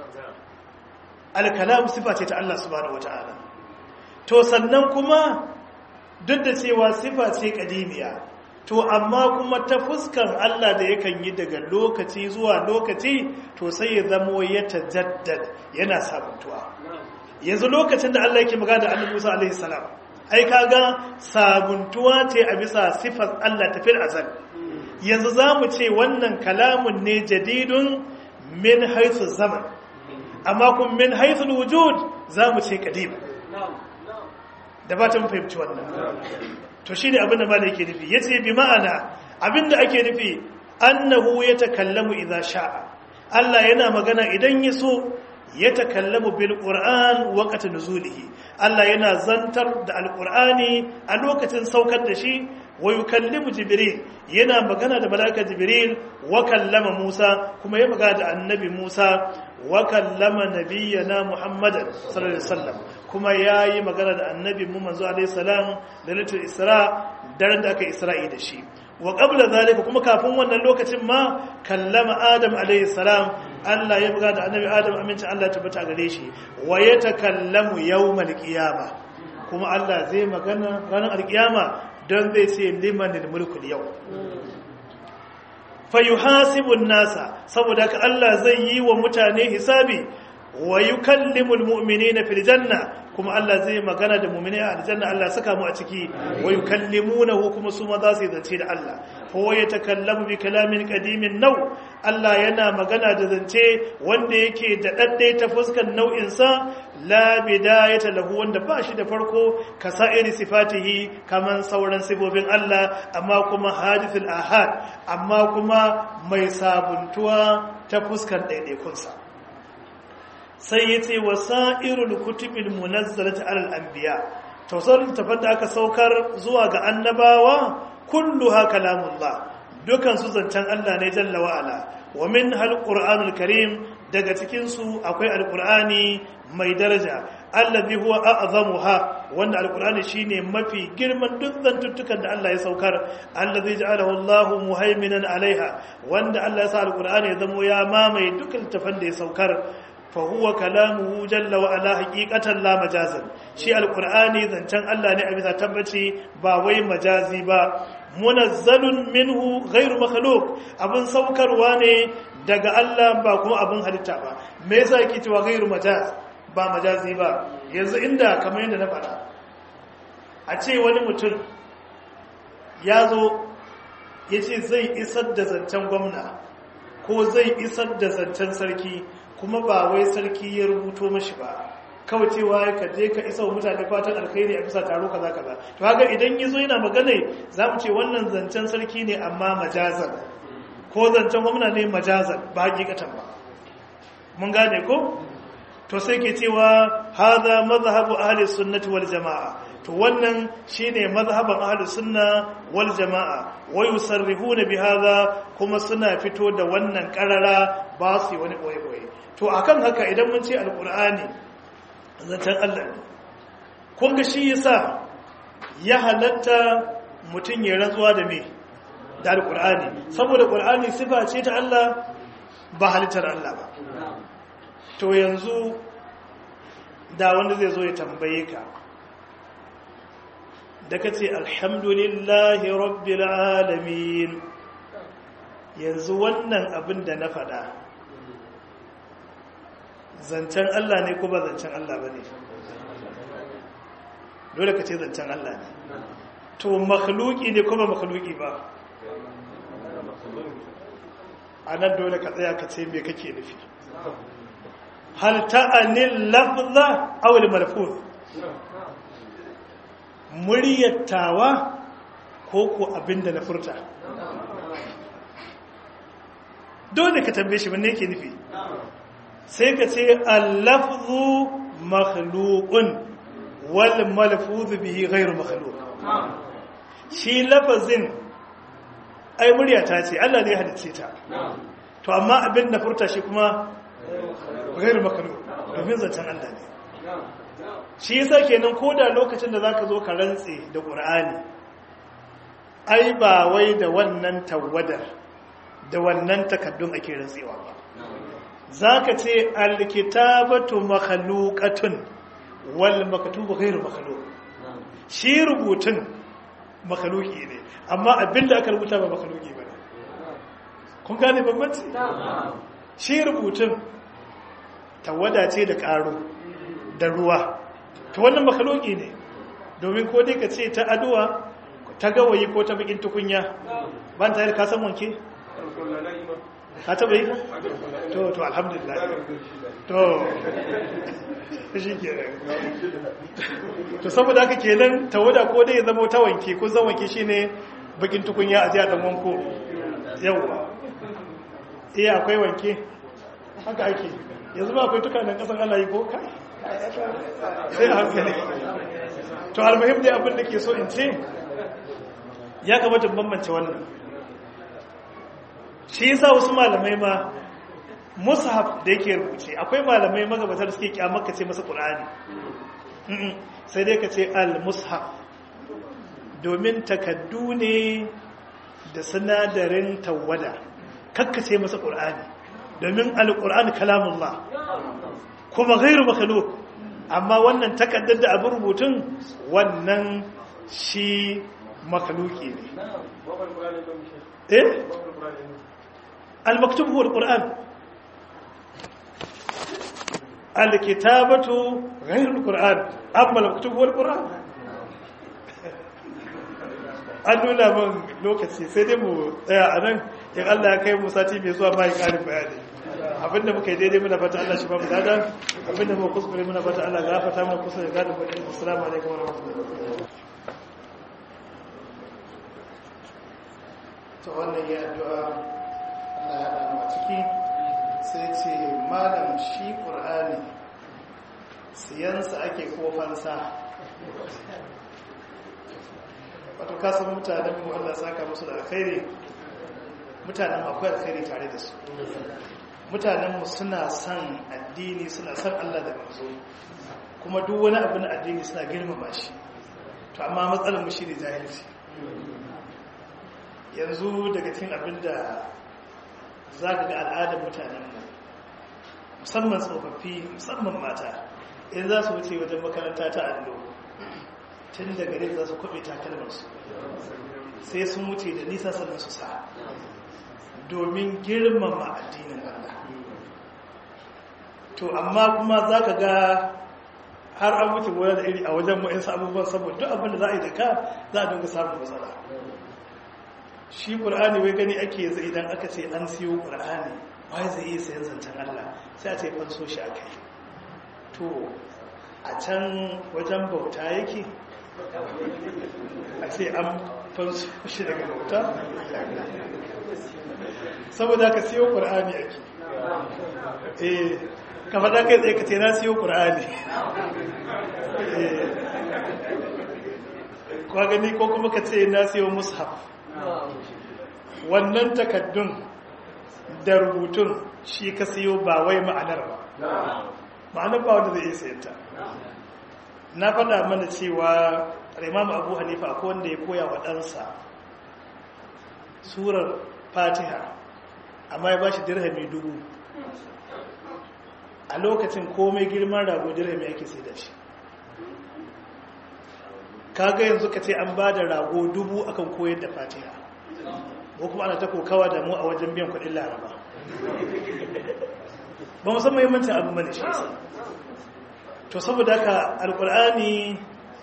alkalam sifa ce ta Allah subhanahu wata'ala to sannan kuma duk da cewa sifa ce kadimiya to amma kuma ta fuskar Allah da yakan yi daga lokaci zuwa lokaci to sai ya zamo ya tajaddad yana sabuntuwa yanzu lokacin da Allah yake magana da Annabi Musa alaihi salam ai kaga sabuntuwa ce a bisa sifar Allah tafil azal yanzu zamu ce wannan kalamun ne jadidun min haythu zaman amma kun min haythu wujud zamu ce qadim da ba ta mu fahimci wannan to shine abin da malai yake nufi yace bi ma'ana abinda ake nufi annahu yatakallamu idza sha'a Allah yana magana idan yaso yatakallamu bil qur'an waqta nuzulihi Allah yana zantar da alqur'ani a lokacin saukar da shi wa yukallimu jibril yana magana da malaika jibril wa kallama musa kuma ya magana da annabi musa wa kallama nabiyyana muhammadan sallallahu alaihi wasallam kuma yayi magana da annabi mu manzo alaihi salam da litul isra daren da aka isra'i da shi wa qabla zalika kuma kafin wannan lokacin ma kallama adam alaihi salam Allah ya magana da annabi adam amincin Allah tabbata gare shi wa yatakallamu yawmal qiyamah kuma Allah zai magana ranar alkiyama don zai ce limanin mulkul yau fayuhasibun nasa saboda ka Allah zai yi wa mutane hisabi wa yukallimul mu'minina fil janna kuma Allah zai magana da mu'mini a aljanna Allah saka mu a ciki wa yukallimunahu kuma su ma za su zance da Allah fa wa yatakallamu bi kalamin qadimin nau Allah yana magana da zance wanda yake da daddai ta fuskar nau'in sa la bidayata lahu wanda ba shi da farko ka sa'iri sifatihi kaman sauran sifofin Allah amma kuma hadithul ahad amma kuma mai sabuntuwa ta fuskar daidaikunsa sai ya ce wasa'irul kutubin munazzalati alal anbiya tausarin tafar da aka saukar zuwa ga annabawa kulluha kalamullah dukan su zancen Allah ne jalla wa ala wa min hal qur'anul karim daga cikin su akwai alqur'ani mai daraja allazi huwa a'zamuha wanda alqur'ani shine mafi girman duk zantuttukan da Allah ya saukar allazi ja'alahu Allahu muhaiminan alaiha wanda Allah ya sa alqur'ani ya zamo ya mamaye dukkan tafan da ya saukar fahuwa kalamuhu jalla wa ala haqiqatan la majazan shi alqur'ani zancen Allah ne a bisa tabbaci ba wai majazi ba munazzalun minhu ghairu makhluq abin saukarwa ne daga Allah ba kuma abin halitta ba me yasa yake cewa ghairu majaz ba majazi ba yanzu inda kamar yadda na faɗa a ce wani mutum ya zo ya ce zai isar da zancen gwamna ko zai isar da zancen sarki kuma ba wai sarki ya rubuto mashi ba kawai cewa ka je ka isa wa mutane fatan alkhairi a bisa taro kaza kaza to haka idan yazo yana magana za mu ce wannan zancen sarki ne amma majazan ko zancen gwamna ne majazan ba hakikatan ba mun gane ko to sai ke cewa hadha mazhabu ahli sunnati wal jamaa to wannan shine mazhaban ahli sunna wal jamaa wa yusarrihuna bi hadha kuma suna fito da wannan karara ba su wani boye boye to akan haka idan mun ce alkur'ani zancen Allah ne kun ga shi yasa ya halatta mutum ya rantsuwa da me da alkur'ani saboda qur'ani sifa ce ta Allah ba halittar Allah ba to yanzu da wanda zai zo ya tambaye ka da ka ce alhamdulillahi rabbil alamin yanzu wannan abin da na faɗa zancen Allah ne ko ba zancen Allah ba ne dole ka ce zancen Allah ne to makhluki ne ko ba makhluki ba a nan dole ka tsaya ka ce me kake nufi hal ta'anil lafza aw al malfuz muryattawa ko ko abin da na furta dole ka tambaye shi wanne yake nufi sai ka ce al-lafzu makhluqun wal malfuzu bihi ghairu makhluq shi lafazin ai murya ta ce Allah ne ya halice ta to amma abin na furta shi kuma ghairu makhluq domin zancen Allah ne shi yasa kenan koda lokacin da zaka zo ka rantse da Qur'ani ai ba wai da wannan tawadar da wannan takaddun ake rantsewa ba zaka ce alkitabatu makhluqatun wal maktubu ghairu makhluq shi rubutun makhluqi ne amma abinda aka rubuta ba makhluqi ba kun gane bambanci shi rubutun tawada ce da karo da ruwa to wannan makhluqi ne domin ko dai ka ce ta aduwa ta gawayi ko ta bakin tukunya ban ta ka san wanke ka taba yi to to alhamdulillah to shi ke to saboda haka kenan tawada ko dai zama ta wanke ko zan wanke shine bakin tukunya a jiya dan wanko yawa eh akwai wanke haka ake yanzu ba akwai tukanen kasan Allah yi ko kai sai a hankali to almuhim dai abin da ke so in ce ya kamata bambance wannan shi yasa wasu malamai ma mushaf da yake rubuce akwai malamai magabatar suke kyamar ka ce masa qur'ani sai dai ka ce al-mushaf domin takaddu ne da sinadarin tawada kakka ce masa qur'ani domin al-qur'ani kalamullah kuma ghairu makhluq amma wannan takaddar da abin rubutun wannan shi makhluki ne eh al-maktub huwa al-qur'an al-kitabatu ghairu al-qur'an amma al-maktub huwa al-qur'an an nuna min lokaci sai dai mu tsaya a nan in Allah ya kai mu sati mai zuwa mai ƙarin bayani abinda muka yi daidai muna fata Allah shi ba mu dada abinda muka kuskure muna fata Allah gafata mana kusa da gadin bakin assalamu alaikum wa rahmatullahi to wannan ya addu'a Allah ya haɗa mu a ciki sai ce malam shi qur'ani siyansa ake ko fansa wato kasan mutanen mu Allah saka musu da alkhairi mutanen akwai alkhairi tare da su mutanenmu suna son addini suna son Allah da manzo kuma duk wani abu na addini suna girmama shi to amma matsalar mu shine jahilci yanzu daga cikin abin da zaka ga al'adar mutanenmu musamman tsofaffi musamman mata in za su wuce wajen makaranta ta allo tun da gare za su kwabe takalmarsu sai sun wuce da nisa sannan su sa domin girmama addinin Allah to amma kuma za ka ga har an wuce wani da iri a wajen ma'insa abubuwan saboda duk abinda za a yi da ka za a dinga samun matsala shi ƙur'ani wai gani ake zai idan aka ce an siyo ƙur'ani wai zai iya sayan zancen Allah sai a ce fanso shi a kai to a can wajen bauta yake a ce an fanso shi daga bauta saboda ka siyo ƙur'ani ake eh ka faɗa kai tsaye ka ce na siyo ƙur'ani kwa gani ko kuma ka ce na siyo mushaf wannan takaddun da rubutun shi ka siyo ba wai ma'anar ba ma'anar ba wanda zai iya sayanta na faɗa mana cewa imam abu hanifa ko wanda ya koya wa ɗansa surar fatiha amma ya ba shi dirhami dubu a lokacin komai girman rago dirhami ake sai da shi kaga yanzu ka ce an ba da rago dubu akan koyar da fatiha ko kuma ana ta kokawa da mu a wajen biyan kudin laraba ba musamman yammancin abu mani shi to saboda haka alkur'ani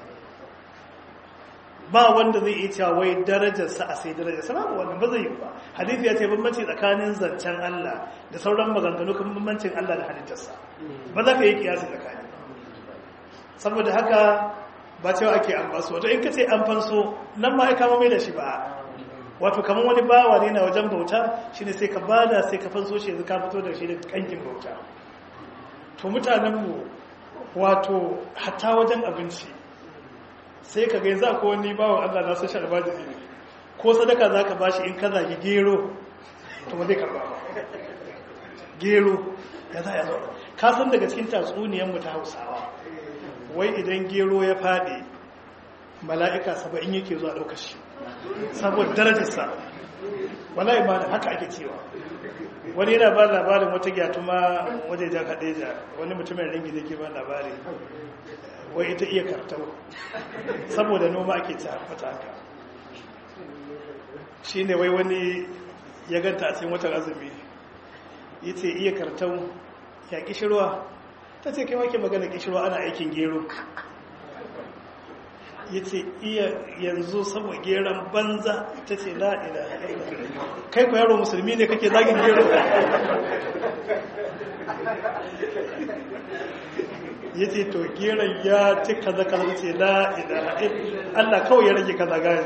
ba wanda zai iya cewa wai darajarsa a sai darajarsa ba wannan ba zai yi ba hadisi ya ce bambanci tsakanin zancen Allah da sauran maganganu kan bambancin Allah da halittarsa ba za ka yi kiyasi tsakani saboda haka ba cewa ake an basu wato in ka ce an fanso nan ma ya kama mai da shi ba wato kamar wani bawa ne na wajen bauta shine sai ka bada sai ka fanso shi yanzu ka fito da shi da kankin bauta to mutanenmu wato hatta wajen abinci sai ka gai za ko wani bawan Allah na social almajiri ne ko sadaka za ka bashi in ka zagi gero to ba zai karba ba gero ya za ya zo ka san daga cikin tatsuniyanmu ta hausawa wai idan gero ya faɗi mala'ika saba'in yake zuwa ɗaukar shi saboda darajarsa wallahi ba da haka ake cewa wani yana ba labarin wata gyatuma wajejen hadeja wani mutumin ringi da ke ba labari wai ita iya kartau saboda noma ake ta fata haka shi ne wai wani ya ganta a cikin watan azumi ya ce iya kartau ya kishirwa ta ce kai wake magana kishirwa ana aikin gero ya ce iya yanzu saboda geron banza ta ce la'ila kai ku yaro musulmi ne kake zagin gero ya ce to geron ya ci kaza kaza ce la'ila allah kawai ya rage kaza gani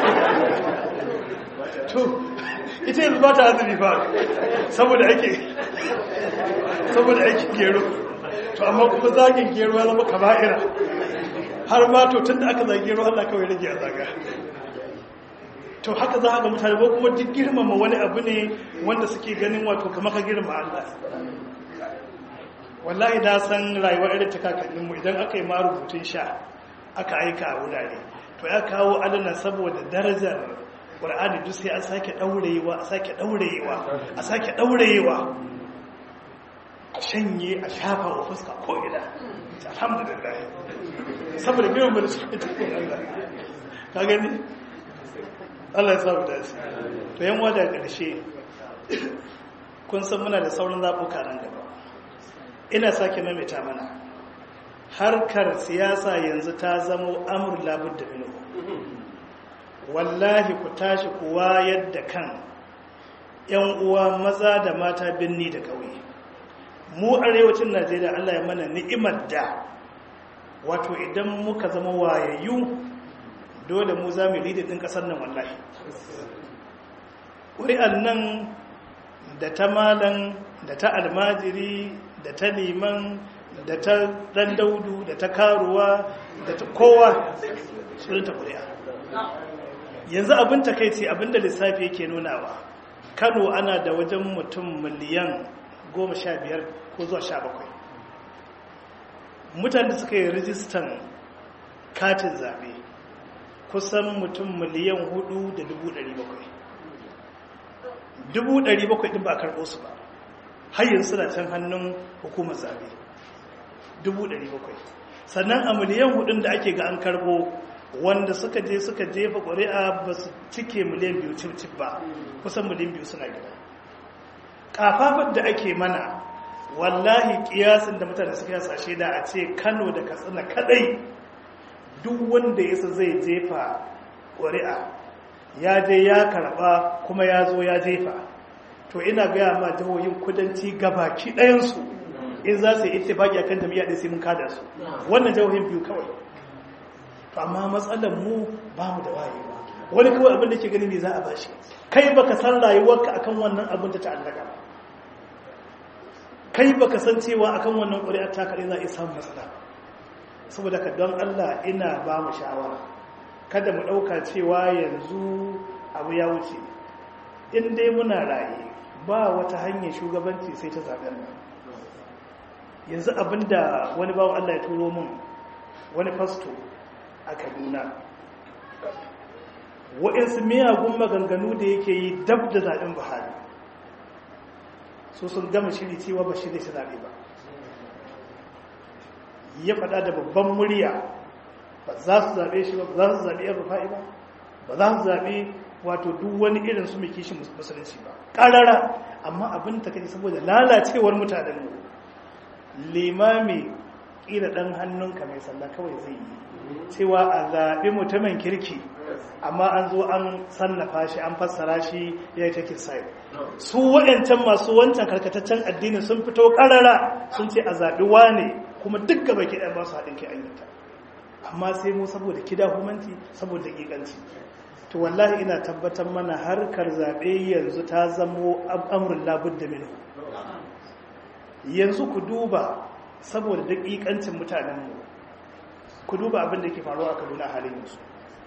to ita yanzu ba ta azumi ba saboda ake saboda ake gero to amma kuma zagin gero ya zama kaba'ira har ma to tun da aka zage ruwa Allah kawai rage a zaga to haka za a ga mutane ko kuma duk girmama wani abu ne wanda suke ganin wato kamar ka girma Allah wallahi na san rayuwar irin ta kakanninmu idan aka yi ma rubutun sha aka aika a wurare to ya kawo alana saboda darajar ƙur'ani duk sai an sake ɗaurewa a sake ɗaurewa a sake ɗaurewa a shanye a shafa wa fuska ko ina alhamdulillah saboda biyan mu da su ita kun Allah ka gani Allah ya samu dace to yan wada ƙarshe kun san muna da sauran zaɓuka nan gaba ina sake maimaita mana harkar siyasa yanzu ta zamo amur labud da minu wallahi ku tashi ku wayar da kan yan uwa maza da mata binni da ƙauye mu arewacin najeriya allah ya mana ni'imar da wato idan muka zama wayayyu dole mu za mu lidi ɗin ƙasar nan wallahi ƙuri'an nan da ta malan da ta almajiri da ta liman da ta ɗan daudu da ta karuwa da ta kowa sunanta ƙuri'a yanzu abin takaici abin da lissafi yake nunawa kano ana da wajen mutum miliyan goma sha biyar ko zuwa sha bakwai mutane da suka yi rijistan katin zaɓe kusan mutum miliyan hudu da dubu ɗari bakwai dubu ɗari bakwai ɗin ba a karɓo su ba har yanzu suna can hannun hukumar zaɓe dubu ɗari bakwai sannan a miliyan hudun da ake ga an karɓo wanda suka je suka jefa ƙuri'a ba su cike miliyan biyu cif ba kusan miliyan biyu suna gida kafafar da ake mana wallahi kiyasin da mutane suka yasa shi da a ce kano da katsina kadai duk wanda yasa zai jefa ƙuri'a ya je ya karba kuma ya zo ya jefa to ina gaya ma jihohin kudanci gabaki ɗayansu in za su yi ittifaki akan jami'a ɗin sai mun kada su wannan jihohin biyu kawai to amma matsalar mu ba mu da wayewa wani kawai abin da ke gani ne za a bashi kai baka san rayuwarka akan wannan abin da ta'allaka ba kai baka san cewa akan wannan ƙuri'ar ta kare za a samu matsala saboda ka don Allah ina ba mu shawara kada mu ɗauka cewa yanzu abu ya wuce in dai muna raye ba wata hanyar shugabanci sai ta zaɓen nan yanzu abinda wani bawan Allah ya turo mun wani fasto a kaduna waɗansu miyagun maganganu da yake yi dab da zaɓen buhari so sun gama shiri cewa ba shi zai shi zaɓe ba ya faɗa da babban murya ba za su zaɓe shi ba ba za su zaɓe yan rufa'i ba ba za su zaɓe wato duk wani irin su mai kishin musulunci ba ƙarara amma abin ta kai saboda lalacewar mutanen mu limami ƙila ɗan hannunka mai sallah kawai zai yi cewa a zaɓi mutumin kirki amma an zo an sannafa shi an fassara shi ya yi take sai su waɗancan masu wancan karkataccen addini sun fito ƙarara sun ce a zaɓi wane kuma duk gaba ke ɗan ba su haɗin ke ayyuta amma sai mu saboda kida humanci saboda ƙiƙanci to wallahi ina tabbatar mana harkar zaɓe yanzu ta zamo amurin labud da minu yanzu ku duba saboda daƙiƙancin mutanenmu ku duba abin da ke faruwa a kaduna halin yanzu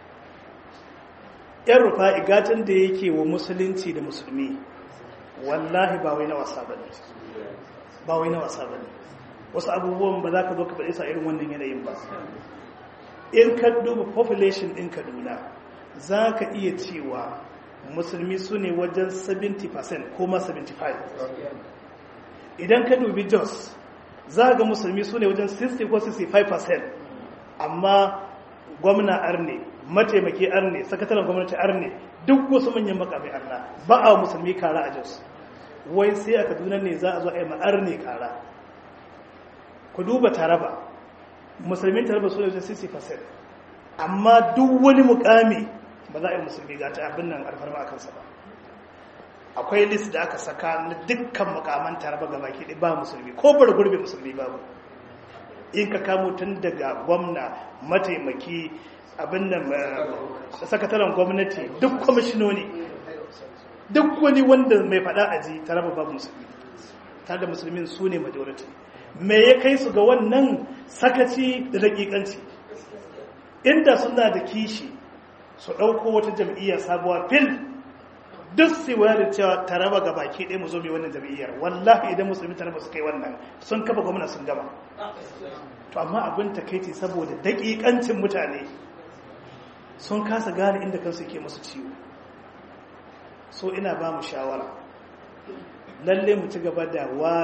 yan rufa igatan da yake wa musulunci da musulmi wallahi ba wai na wasa ba ne ba wai na wasa ba ne wasu abubuwan ba za ka zo ka faɗi sa irin wannan yanayin ba in ka duba population ɗin kaduna za ka iya cewa musulmi su ne wajen 70% ko ma 75 idan ka dubi jos za ga musulmi su ne wajen 60 ko 65% amma gwamna arne mataimaki arne sakataren gwamnati arne duk wasu manyan makamai arna ba a musulmi kara a jos wai sai a kaduna ne za a zo a yi ma'arne kara ku duba taraba musulmin taraba su ne wajen 60% amma duk wani mukami ba za a yi musulmi ga ta abin nan alfarma a kansa ba akwai list da aka saka na dukkan mukaman taraba ga baki ɗaya ba musulmi ko bar gurbe musulmi babu in ka kamo tun daga gwamna mataimaki abin nan sakataren gwamnati duk kwamishinoni duk wani wanda mai faɗa aji taraba babu musulmi tare da musulmin su ne majority me ya kai su ga wannan sakaci da daƙiƙanci inda suna da kishi su ɗauko wata jam'iyya sabuwa fil duk sai waya da cewa taraba ga baki ɗaya mu zo mai wannan jam'iyyar wallahi idan musulmi taraba su kai wannan sun kafa gwamna sun gama to amma abin takaici saboda daƙiƙancin mutane sun kasa gane inda kansu ke musu ciwo so ina ba mu shawara lalle mu ci gaba da wa